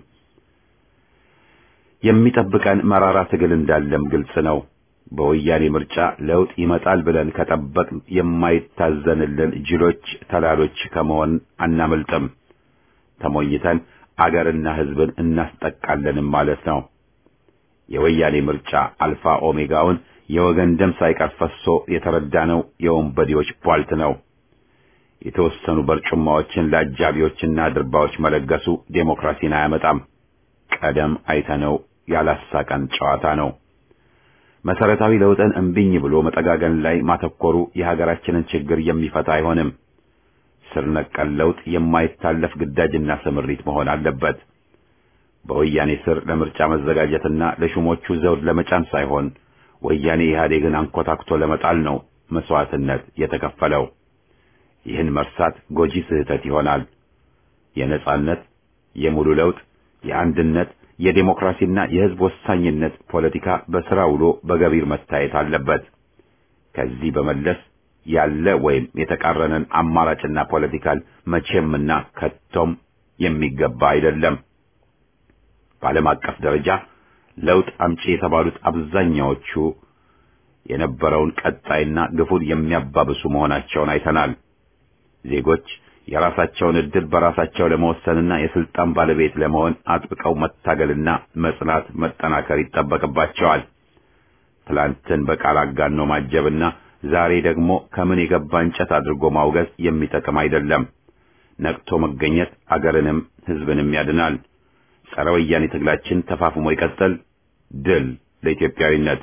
የሚጠብቀን መራራ ትግል እንዳለም ግልጽ ነው። በወያኔ ምርጫ ለውጥ ይመጣል ብለን ከጠበቅን የማይታዘንልን ጅሎች ተላሎች ከመሆን አናመልጥም። ተሞኝተን አገርና ህዝብን እናስጠቃለንም ማለት ነው። የወያኔ ምርጫ አልፋ ኦሜጋውን የወገን ደም ሳይቀር ፈሶ የተረዳነው የወንበዴዎች ቧልት ነው። የተወሰኑ በርጩማዎችን ለአጃቢዎችና ድርባዎች መለገሱ ዴሞክራሲን አያመጣም። ቀደም አይተነው ያላሳቀን ጨዋታ ነው። መሰረታዊ ለውጥን እምቢኝ ብሎ መጠጋገን ላይ ማተኮሩ የሀገራችንን ችግር የሚፈታ አይሆንም። ስር ነቀል ለውጥ የማይታለፍ ግዳጅና ስምሪት መሆን አለበት። በወያኔ ስር ለምርጫ መዘጋጀትና ለሹሞቹ ዘውድ ለመጫን ሳይሆን ወያኔ ኢህአዴግን አንኮታክቶ ለመጣል ነው መስዋዕትነት የተከፈለው። ይህን መርሳት ጎጂ ስህተት ይሆናል። የነጻነት፣ የሙሉ ለውጥ፣ የአንድነት፣ የዴሞክራሲና የህዝብ ወሳኝነት ፖለቲካ በስራ ውሎ በገቢር መታየት አለበት። ከዚህ በመለስ ያለ ወይም የተቃረነን አማራጭና ፖለቲካል መቼምና ከቶም የሚገባ አይደለም። በዓለም አቀፍ ደረጃ ለውጥ አምጪ የተባሉት አብዛኛዎቹ የነበረውን ቀጣይና ግፉን የሚያባብሱ መሆናቸውን አይተናል። ዜጎች የራሳቸውን ዕድል በራሳቸው ለመወሰንና የስልጣን ባለቤት ለመሆን አጥብቀው መታገልና መጽናት መጠናከር ይጠበቅባቸዋል። ትላንትን በቃል አጋኖ ማጀብና ዛሬ ደግሞ ከምን የገባ እንጨት አድርጎ ማውገዝ የሚጠቅም አይደለም። ነቅቶ መገኘት አገርንም ሕዝብንም ያድናል። ጸረ ወያኔ ትግላችን ተፋፍሞ ይቀጥል። ድል ለኢትዮጵያዊነት!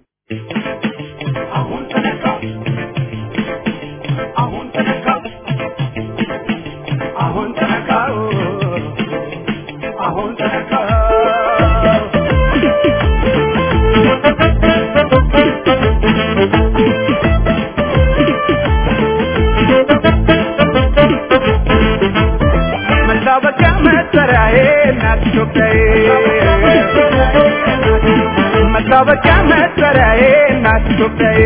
አሁን ተነካው አሁን ተነካው አሁን ተነካው አሁን ተነካው መታወቂያ መጠሪያዬ እናት ኢትዮጵያዬ መታወቂያ መጠሪያዬ እናት ኢትዮጵያዬ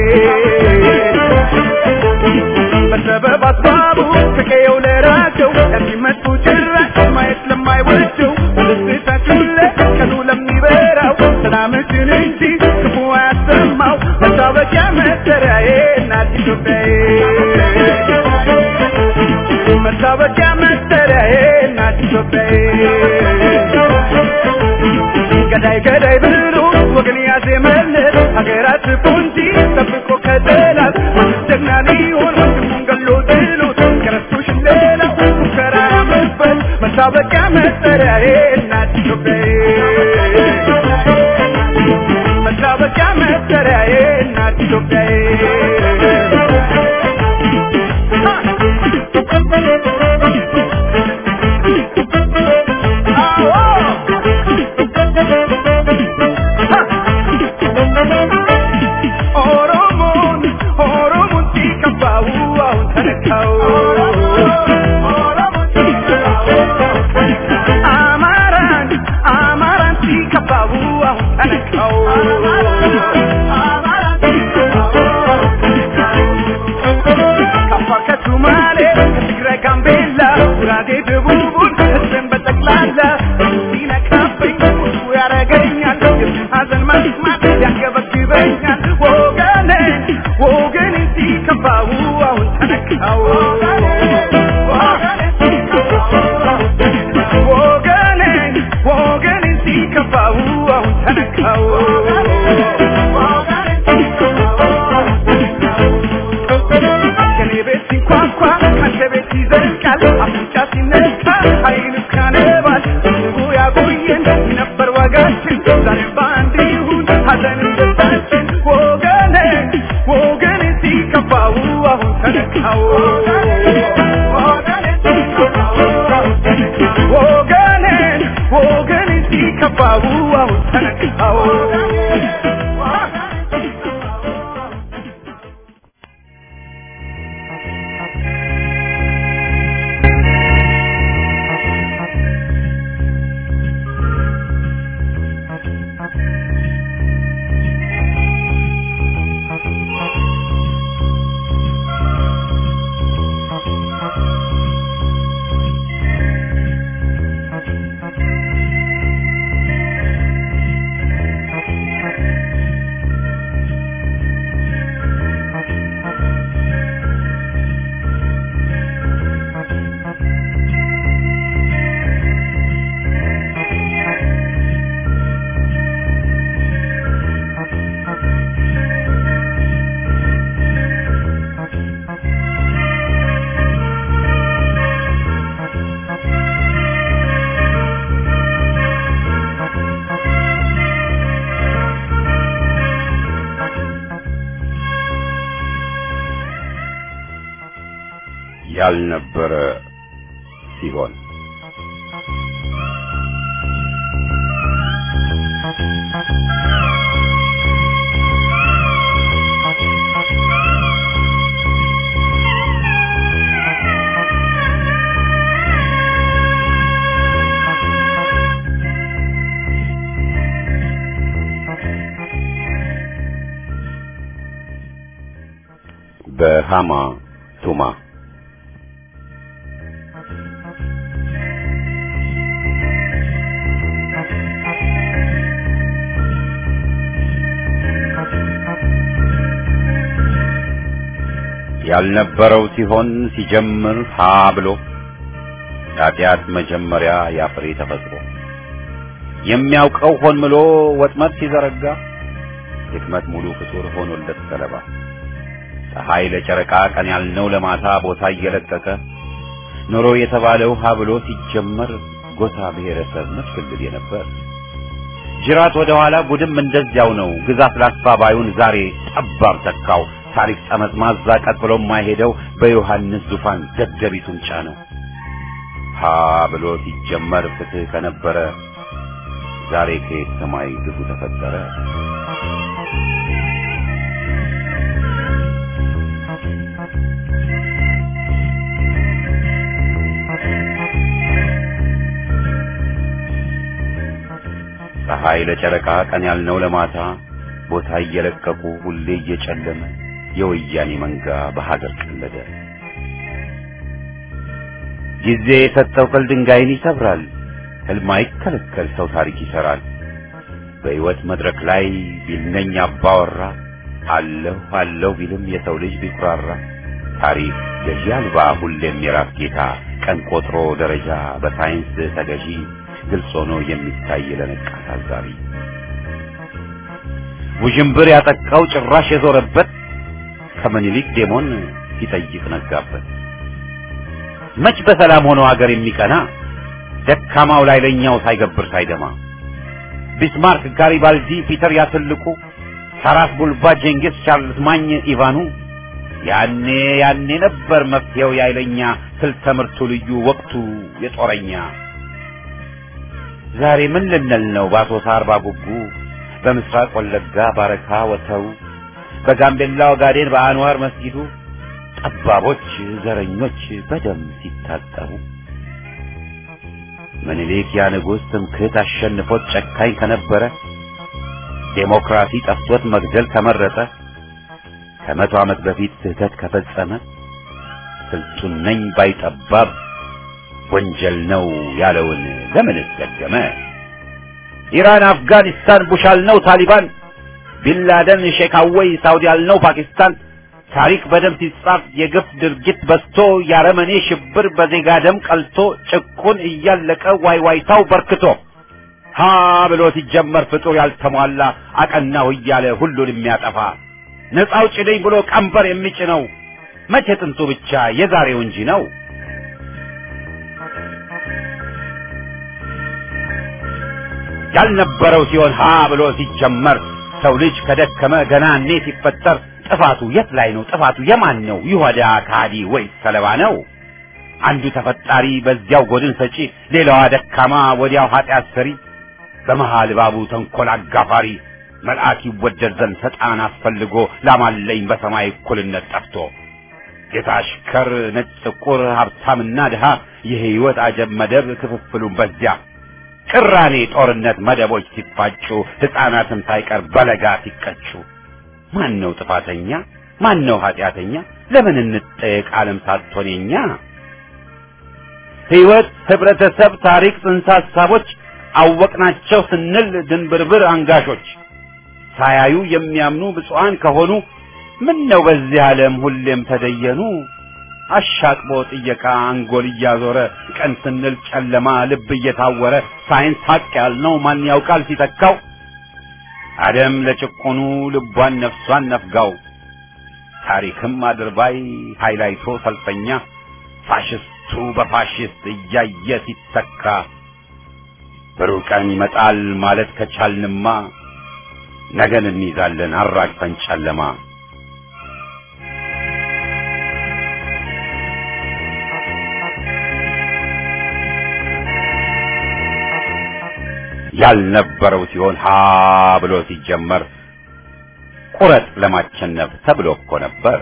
በሰበብ አስባቡ ከቀየው ለራቀው ለሚመጡ ጭራሽ ማየት ለማይወደው ደስታችን ለቀኑ ለሚበራው ሰላምሽን እንጂ ክፉ አያሰማው መታወቂያ መጠሪያዬ እናት ኢትዮጵያዬ መታወቂያ መጠሪያዬ እናት ኢትዮጵያዬ ገዳይ ገዳይ ብሎ ወገን ያዜመለት ሀገራት ፖንጂ ጠብቆ ከጠላት ጀግና ሊሆን ወንድሙን ገሎ ጥሎት ከረስቶሽ ሌላው ሙከራ ያመበት መታወቂያ መጠሪያዬ እናት ኢትዮጵያዬ መታወቂያ መጠሪያዬ እናት ኢትዮጵያዬ ኦሮሞን ኦሮሞን ሲከፋው አሁን ተነካው አማራን አማራን ሲከፋው አሁን ተነካው ያንገበግበኛል ወገኔ ወገኔ ሲከፋው አሁን ተነካው ወገኔ ወገኔ ሲከፋው አሁን ተነካው ከኔ ቤት ሲንኳኳ ካንተ ቤት ይዘልቃል አፍንጫ ሲነካ አይኑ ካነባል ንጉ ያቆየን ነበር ዋጋችን ዛሬ በአንድ ይሁን ሀዘን ደስታችን ወገኔ ወገኔ ሲከፋው አሁን ተነካው ወገኔ ወገኔ ሲከፋው አሁን ተነካው ያልነበረ ሲሆን በሃማ ቱማ ያልነበረው ሲሆን ሲጀምር ሀ ብሎ ኃጢአት መጀመሪያ ያፍሬ ተፈጥሮ የሚያውቀው ሆን ብሎ ወጥመድ ሲዘረጋ ድክመት ሙሉ ፍጡር ሆኖለት ሰለባ ፀሐይ ለጨረቃ ቀን ያልነው ለማታ ቦታ እየለቀቀ ኑሮ የተባለው ሀ ብሎ ሲጀመር ጎሳ ብሔረሰብ መስክልል የነበር ጅራት ወደ ኋላ ጉድም እንደዚያው ነው ግዛት ላስፋ ባዩን ዛሬ ጠባብ ተካው ታሪክ ጠመዝማዛ ቀጥሎ የማይሄደው በዮሐንስ ዙፋን ደደቢቱን ጫነው ሀ ብሎ ሲጀመር ፍትህ ከነበረ ዛሬ ከየት ሰማይ ግፉ ተፈጠረ ፀሐይ ለጨረቃ ቀን ያልነው ለማታ ቦታ እየለቀቁ ሁሌ እየጨለመ የወያኔ መንጋ በሀገር ቀለደ። ጊዜ የሰጠው ቅል ድንጋይን ይሰብራል። ህልም አይከለከል ሰው ታሪክ ይሰራል። በሕይወት መድረክ ላይ ቢልነኝ አባወራ አለሁ አለሁ ቢልም የሰው ልጅ ቢኩራራ ታሪክ ገዢ አልባ ሁሌም የራስ ጌታ ቀን ቆጥሮ ደረጃ በሳይንስ ተገዢ ግልጽ ሆኖ የሚታይ ለነቃ ታዛቢ ውዥንብር ያጠቃው ጭራሽ የዞረበት ከምኒልክ ዴሞን ሲጠይቅ ነጋበት። መች በሰላም ሆኖ ሀገር የሚቀና ደካማው ላይ ለኛው ሳይገብር ሳይደማ ቢስማርክ፣ ጋሪባልዲ፣ ፒተር ያትልቁ፣ ታራስ ቡልባ፣ ጄንጊስ፣ ቻርልስ ማኝ፣ ኢቫኑ ያኔ ያኔ ነበር መፍትሄው ያይለኛ ስልት ትምህርቱ ልዩ ወቅቱ የጦረኛ ዛሬ ምን ልንል ነው በአሶሳ አርባ ጉጉ በምስራቅ ወለጋ ባረካ ወተው በጋምቤላ ኦጋዴን በአንዋር መስጊዱ ጠባቦች ዘረኞች በደም ሲታጠቡ ምኒልክ ያ ንጉሥ ትምክህት አሸንፎት ጨካኝ ከነበረ ዴሞክራሲ ጠፍቶት መግደል ከመረጠ ከመቶ ዓመት በፊት ስህተት ከፈጸመ ስልጡን ነኝ ባይጠባብ ወንጀል ነው ያለውን ለምንስ ደገመ? ኢራን፣ አፍጋኒስታን ቡሽ አልነው ታሊባን ቢንላደን ሼክ አወይ ሳውዲ ያልነው ፓኪስታን ታሪክ በደም ሲጻፍ የግፍ ድርጊት በዝቶ ያረመኔ ሽብር በዜጋ ደም ቀልቶ ጭቁን እያለቀ ዋይዋይታው በርክቶ ሀ ብሎ ሲጀመር ፍጡር ያልተሟላ አቀናሁ እያለ ሁሉን የሚያጠፋ ነፃ አውጪ ነኝ ብሎ ቀንበር የሚጭነው መቼ ጥንቱ ብቻ የዛሬው እንጂ ነው። ያልነበረው ሲሆን ሀ ብሎ ሲጀመር ሰው ልጅ ከደከመ ገና እኔ ሲፈጠር ጥፋቱ የት ላይ ነው? ጥፋቱ የማን ነው? ይሁዳ ከሃዲ ወይስ ሰለባ ነው? አንዱ ተፈጣሪ በዚያው ጎድን ሰጪ፣ ሌላዋ ደካማ ወዲያው ኃጢአት ሰሪ፣ በመሃል ባቡ ተንኮል አጋፋሪ መልአክ ይወደድ ዘንድ ሰጣን አስፈልጎ ላማለኝ በሰማይ እኩልነት ጠፍቶ ጌታ አሽከር ነጭ ጥቁር ሀብታምና ድሃ የህይወት አጀብ መደብ ክፍፍሉን በዚያ ቅራኔ ጦርነት መደቦች ሲፋጩ ሕፃናትም ሳይቀር በለጋ ሲቀጩ ማን ነው ጥፋተኛ? ማን ነው ኃጢአተኛ? ለምን እንጠየቅ ዓለም ሳትሆን የኛ ህይወት፣ ህብረተሰብ፣ ታሪክ፣ ጽንሰ ሐሳቦች አወቅናቸው ስንል ድንብርብር አንጋሾች ሳያዩ የሚያምኑ ብፁዓን ከሆኑ ምን ነው በዚህ ዓለም ሁሌም ተደየኑ አሻቅቦ ጥየቃ አንጎል እያዞረ ቀን ስንል ጨለማ ልብ እየታወረ ሳይንስ ሀቅ ያልነው ማን ያውቃል ሲተካው አደም ለጭቆኑ ልቧን ነፍሷን ነፍጋው ታሪክም አድርባይ ሃይላይቶ ሰልፈኛ ፋሽስቱ በፋሽስት እያየ ሲተካ ብሩህ ቀን ይመጣል ማለት ከቻልንማ ነገን እንይዛለን አራግፈን ጨለማ ያልነበረው ሲሆን ሀ ብሎ ሲጀመር ቁረጥ ለማቸነፍ ተብሎ እኮ ነበር።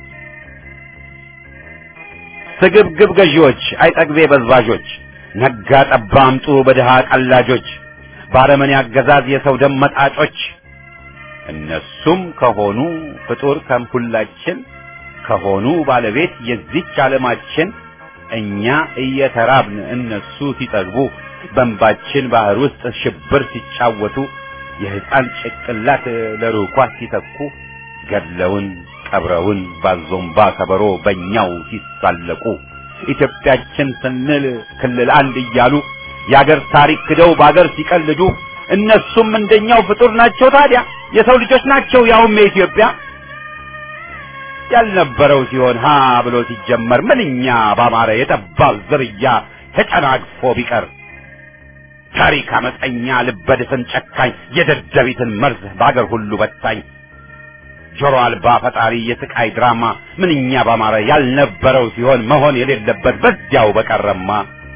ስግብግብ ገዢዎች፣ አይጠግቤ በዝባዦች፣ ነጋ ጠባ አምጡ በድሃ ቀላጆች፣ ባረመኔ አገዛዝ የሰው ደም መጣጮች እነሱም ከሆኑ ፍጡር ከምሁላችን ከሆኑ ባለቤት የዚች ዓለማችን እኛ እየተራብን እነሱ ሲጠግቡ በእንባችን ባህር ውስጥ ሽብር ሲጫወቱ የሕፃን ጭቅላት ለሩኳ ሲተኩ ገድለውን ቀብረውን ባዞምባ ከበሮ በእኛው ሲሳለቁ ኢትዮጵያችን ስንል ክልል አንድ እያሉ የአገር ታሪክ ክደው በአገር ሲቀልዱ እነሱም እንደኛው ፍጡር ናቸው። ታዲያ የሰው ልጆች ናቸው፣ ያውም የኢትዮጵያ ያልነበረው ሲሆን ሀ ብሎ ሲጀመር ምንኛ ባማረ የጠባብ ዝርያ ተጨናግፎ ቢቀር ታሪክ አመፀኛ ልበድፍን ጨካኝ የደደቢትን መርዝ በአገር ሁሉ በታኝ ጆሮ አልባ ፈጣሪ የስቃይ ድራማ ምንኛ ባማረ ያልነበረው ሲሆን መሆን የሌለበት በዚያው በቀረማ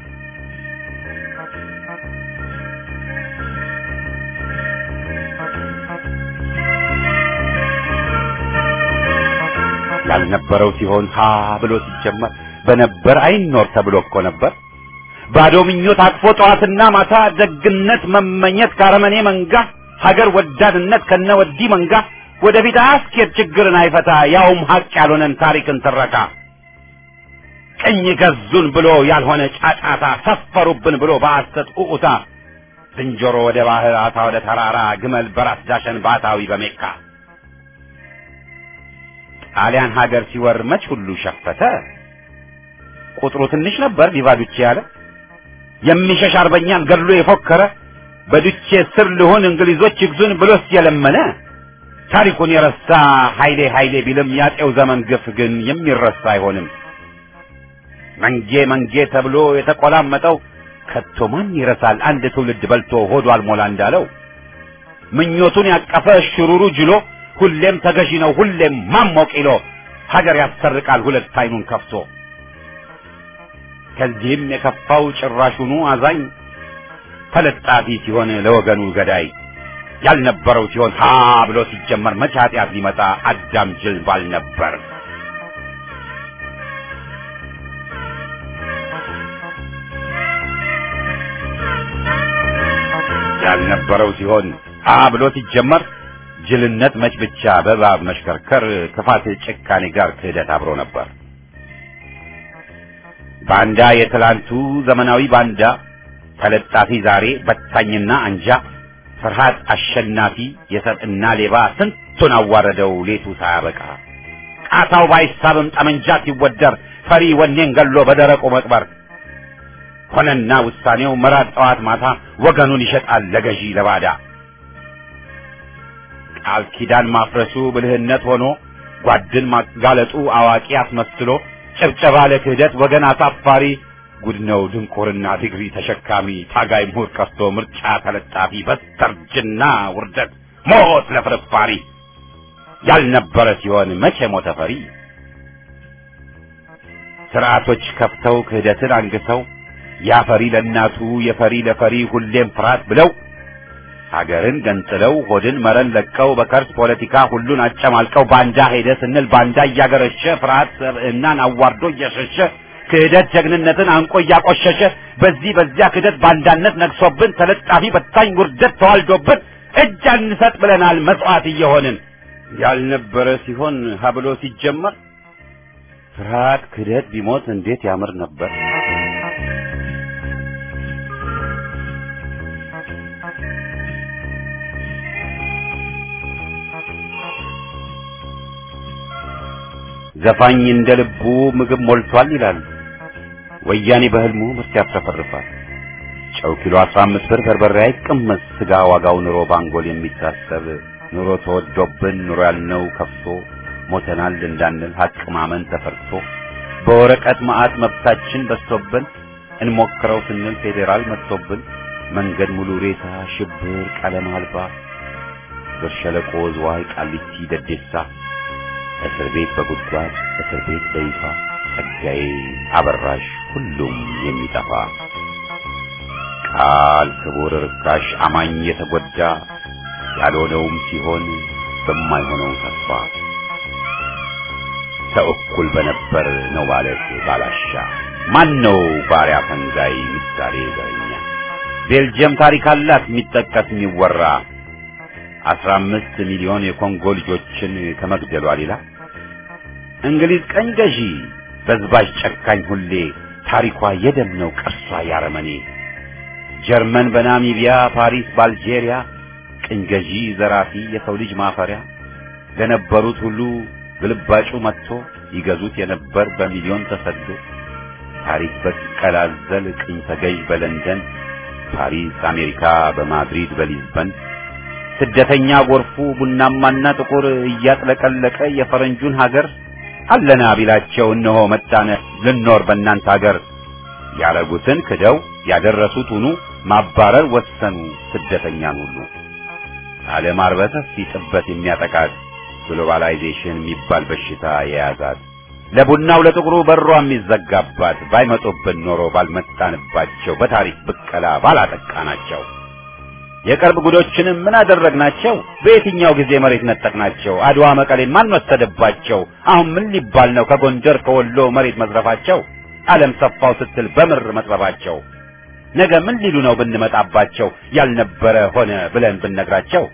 ያልነበረው ሲሆን ሀ ብሎ ሲጀመር በነበር አይኖር ተብሎ እኮ ነበር። ባዶ ምኞት አቅፎ ጠዋትና ማታ ደግነት መመኘት ካረመኔ መንጋ ሀገር ወዳድነት ከነ ወዲ መንጋ ወደፊት አያስኬድ ችግርን አይፈታ ያውም ሀቅ ያልሆነን ታሪክን ትረካ ቅኝ ገዙን ብሎ ያልሆነ ጫጫታ ሰፈሩብን ብሎ በሐሰት ኡኡታ ዝንጀሮ ወደ ባህር አሳ ወደ ተራራ ግመል በራስ ዳሸን ባታዊ በሜካ ጣሊያን ሀገር ሲወር መች ሁሉ ሸፈተ ቁጥሩ ትንሽ ነበር ቢቫዱቼ ያለ የሚሸሽ አርበኛን ገድሎ የፎከረ በዱቼ ስር ልሆን እንግሊዞች ይግዙን ብሎስ የለመነ ታሪኩን የረሳ ኃይሌ ኃይሌ ቢልም ያጤው ዘመን ግፍ ግን የሚረሳ አይሆንም። መንጌ መንጌ ተብሎ የተቆላመጠው ከቶ ማን ይረሳል? አንድ ትውልድ በልቶ ሆዱ አልሞላ እንዳለው ምኞቱን ያቀፈ ሽሩሩ ጅሎ ሁሌም ተገዢ ነው ሁሌም ማሞቅ ይሎ ሀገር ያሰርቃል ሁለት አይኑን ከፍቶ ከዚህም የከፋው ጭራሹኑ አዛኝ ተለጣፊ ሲሆን ለወገኑ ገዳይ ያልነበረው ሲሆን ሀ ብሎ ሲጀመር መቼ ኃጢአት ሊመጣ አዳም ጅል ባል ነበር። ያልነበረው ሲሆን ሀ ብሎ ሲጀመር ጅልነት መች ብቻ በእባብ መሽከርከር ክፋት ጭካኔ ጋር ክህደት አብሮ ነበር። ባንዳ የትላንቱ ዘመናዊ ባንዳ ተለጣፊ ዛሬ በታኝና አንጃ ፍርሃት አሸናፊ የሰጥና ሌባ ስንቱን አዋረደው ሌቱ ሳያበቃ ቃታው ባይሳብም ጠመንጃ ሲወደር ፈሪ ወኔን ገሎ በደረቁ መቅበር ሆነና ውሳኔው መራር ጠዋት ማታ ወገኑን ይሸጣል ለገዢ ለባዳ ቃል ኪዳን ማፍረሱ ብልህነት ሆኖ ጓድን ማጋለጡ አዋቂ አስመስሎ ጭብጨባ ለክህደት ወገን አሳፋሪ ጉድ ነው ድንቁርና ዲግሪ ተሸካሚ ታጋይ ምሁር ቀርቶ ምርጫ ተለጣፊ በስተርጅና ውርደት ሞት ለፍርፋሪ ያልነበረ ሲሆን መቼ ሞተ ፈሪ ስርዓቶች ከፍተው ክህደትን አንግሰው ያፈሪ ለእናቱ የፈሪ ለፈሪ ሁሌም ፍርሃት ብለው ሀገርን ገንጥለው ሆድን መረን ለቀው በከርስ ፖለቲካ ሁሉን አጨማልቀው ባንዳ ሄደ ስንል ባንዳ እያገረሸ ፍርሃት ሰብዕናን አዋርዶ እየሸሸ ክህደት ጀግንነትን አንቆ እያቆሸሸ በዚህ በዚያ ክህደት ባንዳነት ነግሶብን ተለጣፊ በታኝ ውርደት ተዋልዶብን እጅ አንሰጥ ብለናል መስዋዕት እየሆንን ያልነበረ ሲሆን ሀብሎ ሲጀመር ፍርሃት ክህደት ቢሞት እንዴት ያምር ነበር። ዘፋኝ እንደ ልቡ ምግብ ሞልቷል ይላል። ወያኔ በህልሙ ምርት ያፍረፈርፋል። ጨው ኪሎ 15 ብር በርበሬ አይቀመስ ስጋ ዋጋው ኑሮ ባንጎል የሚታሰብ ኑሮ ተወዶብን ኑሮ ያልነው ከፍቶ ሞተናል እንዳንል ሀቅ ማመን ተፈርቶ በወረቀት መዓት መብታችን በዝቶብን እንሞክረው ስንል ፌዴራል መጥቶብን መንገድ ሙሉ ሬሳ ሽብር ቀለም አልባ ብር ሸለቆ ዝዋይ ቃሊቲ ደዴሳ እስር ቤት በጉድጓድ እስር ቤት በይፋ ጸጋዬ አበራሽ ሁሉም የሚጠፋ ቃል ክቡር ርካሽ አማኝ የተጎዳ ያልሆነውም ሲሆን በማይሆነው ተስፋ ሰው እኩል በነበር ነው ማለት ባላሻ ማን ነው ባሪያ ፈንጋይ ምሳሌ ዘረኛ ቤልጅየም ታሪክ አላት የሚጠቀስ የሚወራ አስራ አምስት ሚሊዮን የኮንጎ ልጆችን ከመግደሏ ሌላ እንግሊዝ ቀኝ ገዢ በዝባዥ ጨካኝ ሁሌ ታሪኳ የደም ነው ቅርሷ ያረመኔ ጀርመን በናሚቢያ ፓሪስ በአልጄሪያ ቅኝ ገዢ ዘራፊ የሰው ልጅ ማፈሪያ ለነበሩት ሁሉ ግልባጩ መጥቶ ይገዙት የነበር በሚሊዮን ተሰዶ ታሪክ በቀላዘል ቅኝ ተገዥ በለንደን ፓሪስ አሜሪካ በማድሪድ በሊዝበን ስደተኛ ጎርፉ ቡናማና ጥቁር እያጥለቀለቀ የፈረንጁን ሀገር አለና ቢላቸው እነሆ መጣነ ልኖር በእናንተ ሀገር ያረጉትን ክደው ያደረሱት ሁኑ ማባረር ወሰኑ ስደተኛን ሁሉ ዓለም አርበተፊ ጥበት የሚያጠቃት ግሎባላይዜሽን የሚባል በሽታ የያዛት ለቡናው ለጥቁሩ በሯ የሚዘጋባት ባይመጡብን ኖሮ ባልመጣንባቸው በታሪክ ብቀላ ባላጠቃናቸው የቅርብ ጉዶችንም ምን አደረግናቸው? በየትኛው ጊዜ መሬት ነጠቅናቸው? አድዋ መቀሌን ማን ወሰደባቸው? አሁን ምን ሊባል ነው ከጎንደር ከወሎ መሬት መዝረፋቸው? ዓለም ሰፋው ስትል በምር መጥበባቸው ነገ ምን ሊሉ ነው ብንመጣባቸው? ያልነበረ ሆነ ብለን ብንነግራቸው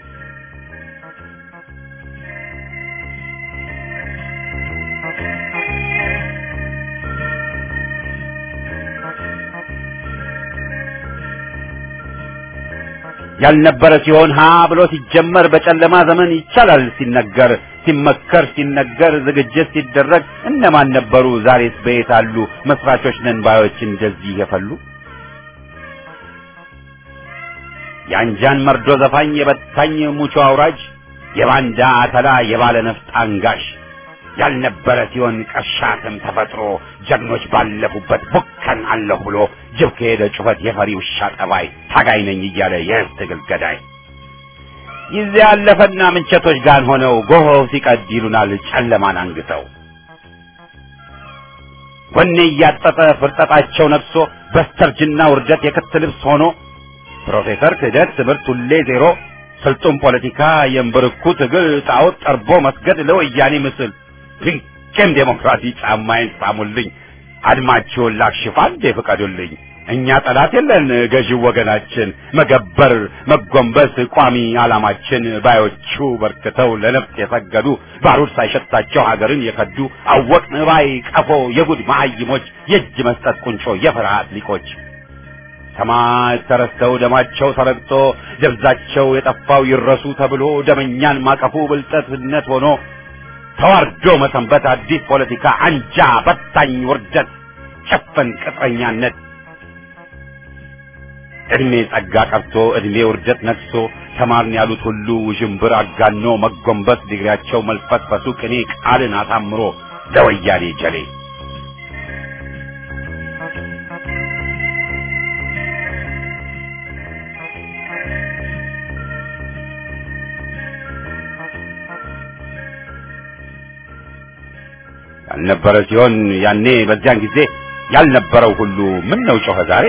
ያልነበረ ሲሆን ሀ ብሎ ሲጀመር በጨለማ ዘመን ይቻላል ሲነገር ሲመከር ሲነገር ዝግጅት ሲደረግ እነማን ነበሩ? ዛሬስ በየት አሉ? መስራቾች ነን ባዮች እንደዚህ የፈሉ የአንጃን መርዶ ዘፋኝ የበታኝ ሙቾ አውራጅ የባንዳ አተላ የባለ ነፍጥ አንጋሽ ያልነበረ ሲሆን ቀሻትም ተፈጥሮ ጀግኖች ባለፉበት ቡከን አለሁ ብሎ ጅብ ከሄደ ጩኸት የፈሪ ውሻ ጠባይ ታጋይ ነኝ እያለ የህዝብ ትግል ገዳይ ጊዜ ያለፈና ምንቸቶች ጋር ሆነው ጎሆው ሲቀድ ይሉናል ጨለማን አንግተው ወኔ እያጠጠ ፍርጠጣቸው ነግሶ በስተርጅና ውርደት የክት ልብስ ሆኖ ፕሮፌሰር ክህደት ትምህርት ሁሌ ዜሮ ስልጡን ፖለቲካ የእምብርኩ ትግል ጣዖት ጠርቦ መስገድ ለወያኔ ምስል ድንቅም ዴሞክራሲ ጫማዬን ሳሙልኝ አድማችሁን ላክሽፍ አንዴ ፍቀዱልኝ እኛ ጠላት የለን ገዢው ወገናችን መገበር መጎንበስ ቋሚ ዓላማችን ባዮቹ በርክተው ለነፍጥ የሰገዱ ባሩድ ሳይሸታቸው ሀገርን የከዱ አወቅን ባይ ቀፎ የጉድ መሀይሞች የእጅ መስጠት ቁንጮ የፍርሃት ሊቆች ሰማዕት ተረስተው ደማቸው ተረግጦ ደብዛቸው የጠፋው ይረሱ ተብሎ ደመኛን ማቀፉ ብልጠትነት ሆኖ ተዋርዶ መሰንበት አዲስ ፖለቲካ አንጃ በታኝ ውርደት ጨፈን ቅጥረኛነት እድሜ ጸጋ ቀርቶ እድሜ ውርደት ነግሶ ተማርን ያሉት ሁሉ ውዥንብር አጋኖ መጎንበስ ዲግሪያቸው መልፈስፈሱ ቅኔ ቃልን አሳምሮ ለወያኔ ጀሌ ያልነበረ ሲሆን ያኔ በዚያን ጊዜ ያልነበረው ሁሉ ምን ነው ጮኸ ዛሬ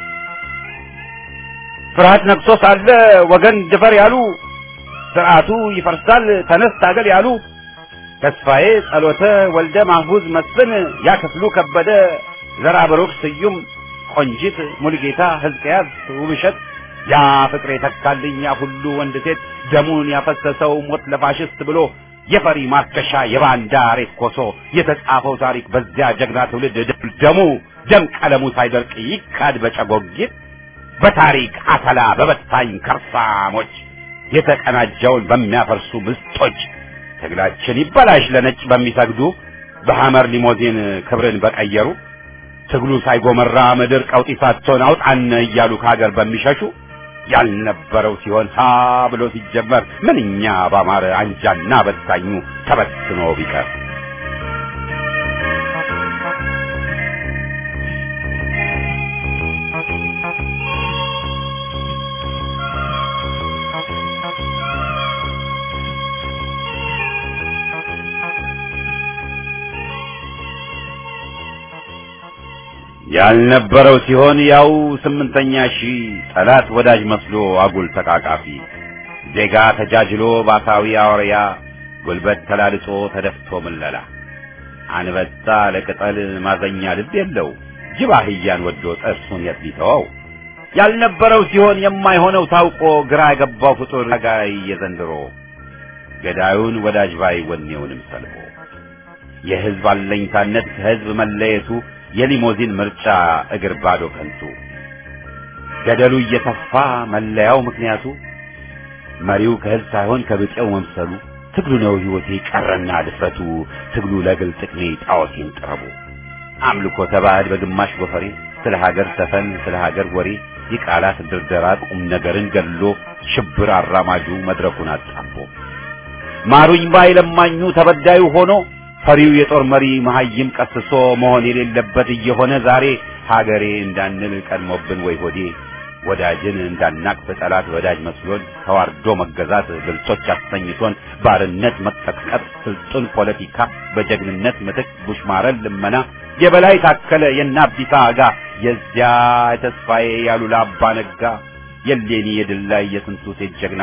ፍርሃት ነግሶ ሳለ ወገን ድፈር ያሉ ስርዓቱ ይፈርሳል ተነስ ታገል ያሉ ተስፋዬ ጸሎተ ወልደ ማህቡዝ መስፍን ያክፍሉ ከበደ ዘራ ብሩክ ስዩም ቆንጂት ሙልጌታ ሕዝቅያስ ውብሸት ያ ፍቅር የተካልኝ ያ ሁሉ ወንድ ሴት ደሙን ያፈሰሰው ሞት ለፋሽስት ብሎ የፈሪ ማርከሻ የባንዳ ሬት ኮሶ የተጻፈው ታሪክ በዚያ ጀግና ትውልድ ደሙ ደም ቀለሙ ሳይደርቅ ይካድ በጨጎጊት በታሪክ አተላ በበታኝ ከርሳሞች የተቀናጀውን በሚያፈርሱ ምስጦች ትግላችን ይበላሽ ለነጭ በሚሰግዱ በሐመር ሊሞዚን ክብርን በቀየሩ ትግሉ ሳይጎመራ ምድር ቀውጢ ሳትሆን አውጣን እያሉ ከሀገር በሚሸሹ ያልነበረው ሲሆን ሀ ብሎ ሲጀመር ምንኛ ባማረ አንጃና በታኙ ተበትኖ ቢቀር ያልነበረው ሲሆን ያው ስምንተኛ ሺህ ጠላት ወዳጅ መስሎ አጉል ተቃቃፊ ዜጋ ተጃጅሎ ባሳዊ አውሪያ ጉልበት ተላልጦ ተደፍቶ ምለላ አንበጣ ለቅጠል ማዘኛ ልብ የለው ጅብ አህያን ወዶ ጥርሱን የት ሊተወው ያልነበረው ሲሆን የማይሆነው ታውቆ ግራ የገባው ፍጡር ጋይ የዘንድሮ ገዳዩን ወዳጅ ባይ ወኔውንም ሰልቦ የህዝብ አለኝታነት ከህዝብ መለየቱ የሊሞዚን ምርጫ እግር ባዶ ከንቱ ገደሉ እየተፋ መለያው ምክንያቱ መሪው ከህዝብ ሳይሆን ከብጤው መምሰሉ ትግሉ ነው ህይወቴ ቀረና ድፍረቱ ትግሉ ለግል ጥቅሜ ጣዖቴን ጥረቡ አምልኮ ተባህል በግማሽ ጎፈሬ ስለ ሀገር ሰፈን ስለ ሀገር ወሬ የቃላት ድርደራ ቁም ነገርን ገድሎ ሽብር አራማጁ መድረኩን አጣቦ ማሩኝ ባይ ለማኙ ተበዳዩ ሆኖ ፈሪው የጦር መሪ መሀይም ቀስሶ መሆን የሌለበት እየሆነ ዛሬ ሀገሬ እንዳንል ቀድሞብን ወይ ሆዴ ወዳጅን እንዳናቅፍ ጠላት ወዳጅ መስሎን ተዋርዶ መገዛት ብልጦች አሰኝቶን ባርነት መቀጥቀጥ ስልጡን ፖለቲካ በጀግንነት ምትክ ቡሽማረን ልመና የበላይ ታከለ የእነ አብዲሳ አጋ የዚያ የተስፋዬ ያሉላ አባ ነጋ የሌኒ የድል ላይ የስንቱ ሴት ጀግና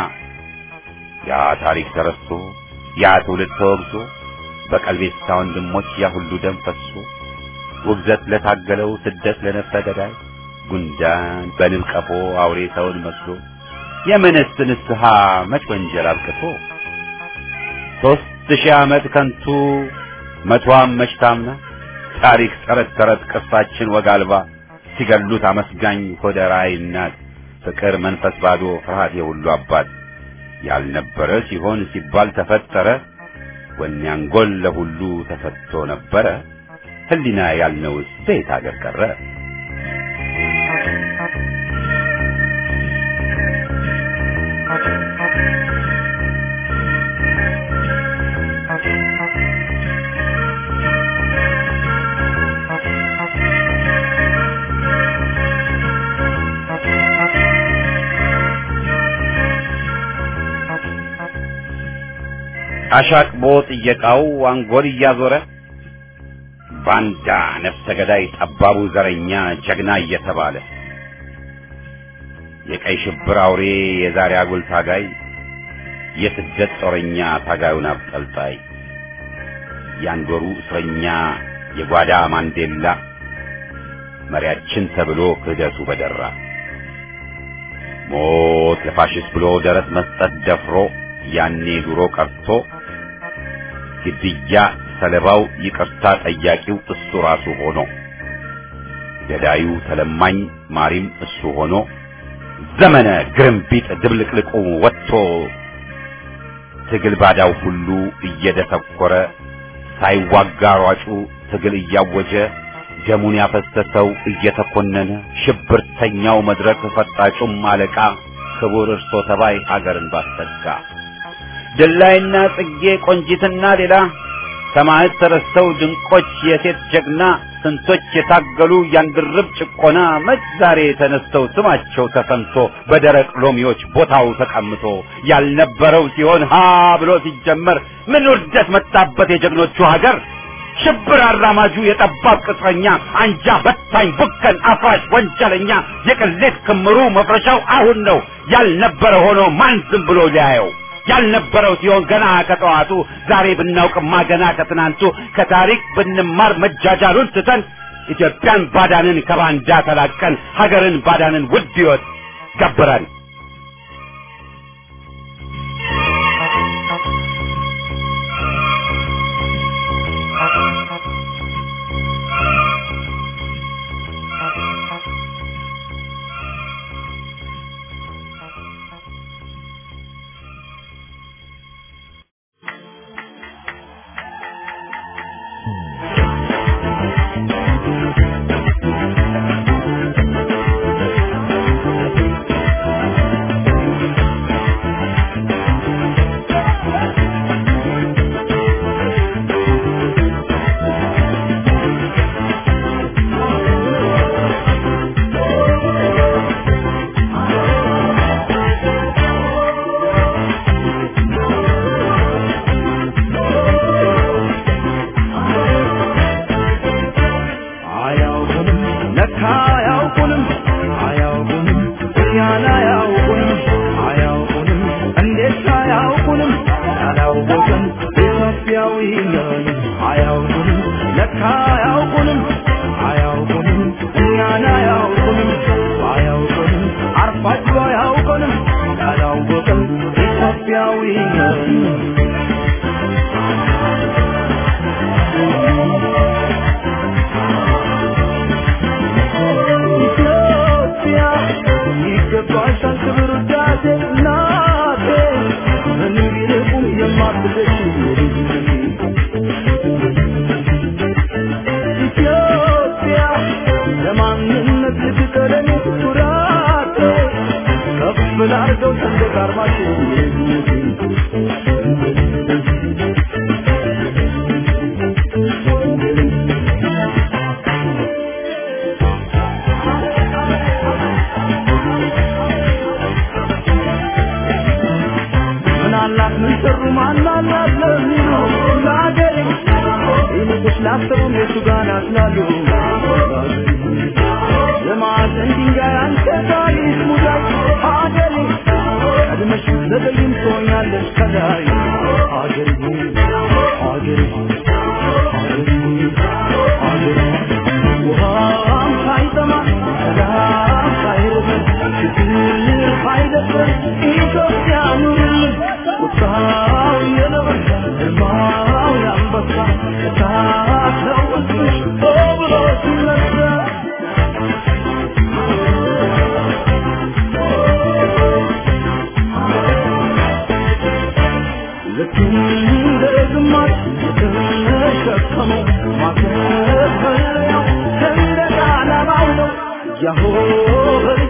ያ ታሪክ ተረስቶ ያ ትውልድ ተወግዞ በቀልቤሳ ወንድሞች ያ ሁሉ ደም ፈሶ ውግዘት ለታገለው ስደት ለነፍሰ ገዳይ ጉንዳን በንብ ቀፎ አውሬ ሰውን መስሎ የምንስ ንስሐ መች ወንጀል አብቅቶ ሦስት ሺህ ዓመት ከንቱ መቷም መች ታምና ታሪክ ተረት ተረት ቅርሳችን ወግ አልባ ሲገሉት አመስጋኝ ሆደ ራዕይ እናት ፍቅር መንፈስ ባዶ ፍርሃት የሁሉ አባት ያልነበረ ሲሆን ሲባል ተፈጠረ ወኔ አንጎል ለሁሉ ተሰጥቶ ነበረ ህሊና ያልነውስ በየት አገር ቀረ አሻቅቦ ጥየቃው አንጎል እያዞረ ባንዳ ነፍሰ ገዳይ ጠባቡ ዘረኛ ጀግና እየተባለ የቀይ ሽብር አውሬ የዛሬ አጉል ታጋይ የስደት ጦረኛ ታጋዩን አብጠልጣይ ያንዶሩ እስረኛ የጓዳ ማንዴላ መሪያችን ተብሎ ክህደቱ በደራ ሞት ለፋሽስት ብሎ ደረት መስጠት ደፍሮ ያኔ ድሮ ቀርቶ ግድያ ሰለባው ይቅርታ ጠያቂው እሱ ራሱ ሆኖ ገዳዩ ተለማኝ ማሪም እሱ ሆኖ ዘመነ ግርምቢጥ ድብልቅልቁ ወጥቶ ትግል ባዳው ሁሉ እየደሰኮረ ሳይዋጋ ሯጩ ትግል እያወጀ ደሙን ያፈሰሰው እየተኮነነ ሽብርተኛው መድረክ ፈጣጩም አለቃ ክቡር እርሶ ተባይ ሀገርን ባሰጋ ድላይና ጽጌ ቆንጂትና ሌላ ሰማዕት ተረስተው ድንቆች የሴት ጀግና ስንቶች የታገሉ ያንድርብ ጭቆና መች ዛሬ ተነስተው ስማቸው ተሰምቶ በደረቅ ሎሚዎች ቦታው ተቀምጦ ያልነበረው ሲሆን ሀ ብሎ ሲጀመር ምን ውርደት መጣበት የጀግኖቹ ሀገር ሽብር አራማጁ የጠባብ ቅጥረኛ አንጃ በታኝ ቡከን አፍራሽ ወንጀለኛ የቅሌት ክምሩ መፍረሻው አሁን ነው ያልነበረ ሆኖ ማን ዝም ብሎ ሊያየው ያልነበረው ሲሆን ገና ከጠዋቱ ዛሬ ብናውቅማ ገና ከትናንቱ ከታሪክ ብንማር መጃጃሉን ትተን ኢትዮጵያን ባዳንን ከባንዳ ተላቀን ሀገርን ባዳንን ውድ ሕይወት ገብረን አያውቁንም ለካ አያውቁንም አያውቁንም እኛን አያውቁንም አያውቁንም እንዴት አያውቁንም ያላወቅን ኢትዮጵያዊ ነን አያውቁንም ለካ አያውቁንም አያውቁንም እኛን አያውቁንም አያውቁንም አርፋችሁ አያውቁንም ያላወቅን ኢትዮጵያዊ ነን ኢትዮጵያ ይገባሻል ክብር ውዳሴ እናቴ ምንም ቢርቁም የማትደሽ ኢትዮጵያ ለማንነት ልትቀለኝ ኩራቴ ከፍ ላርገው ሰንደቅ ዓርማችሁ ምን አላት ምን ሰሩ ማን አላት ለሚሉ ለአገሬ ይልቅስ ላሰቡም የቱ ጋር ናት ላሉ የማዕዘን ድንጋይ አንተ ታሪክ ሙዳይ አገሬ ቀድመሽ ዘገይም ትሆኛለሽ ከላይ አገሬ አገሬ አገሬ አገሬ ውሃም ሳይጠማ ሰላም ሳይርበን ችግር ሳይደፍረን ኢትዮጵያ ኑርልን ቁጣው የነበረ ግርማው የአንበሳ እሳት ነው ውስጥሽ ሆ ብሎ ሲነሳ ልክ እንደ ግማሽ የተሸከመው ማተፈሪያው ሰንደቅ ዓላማው ነው ያሆ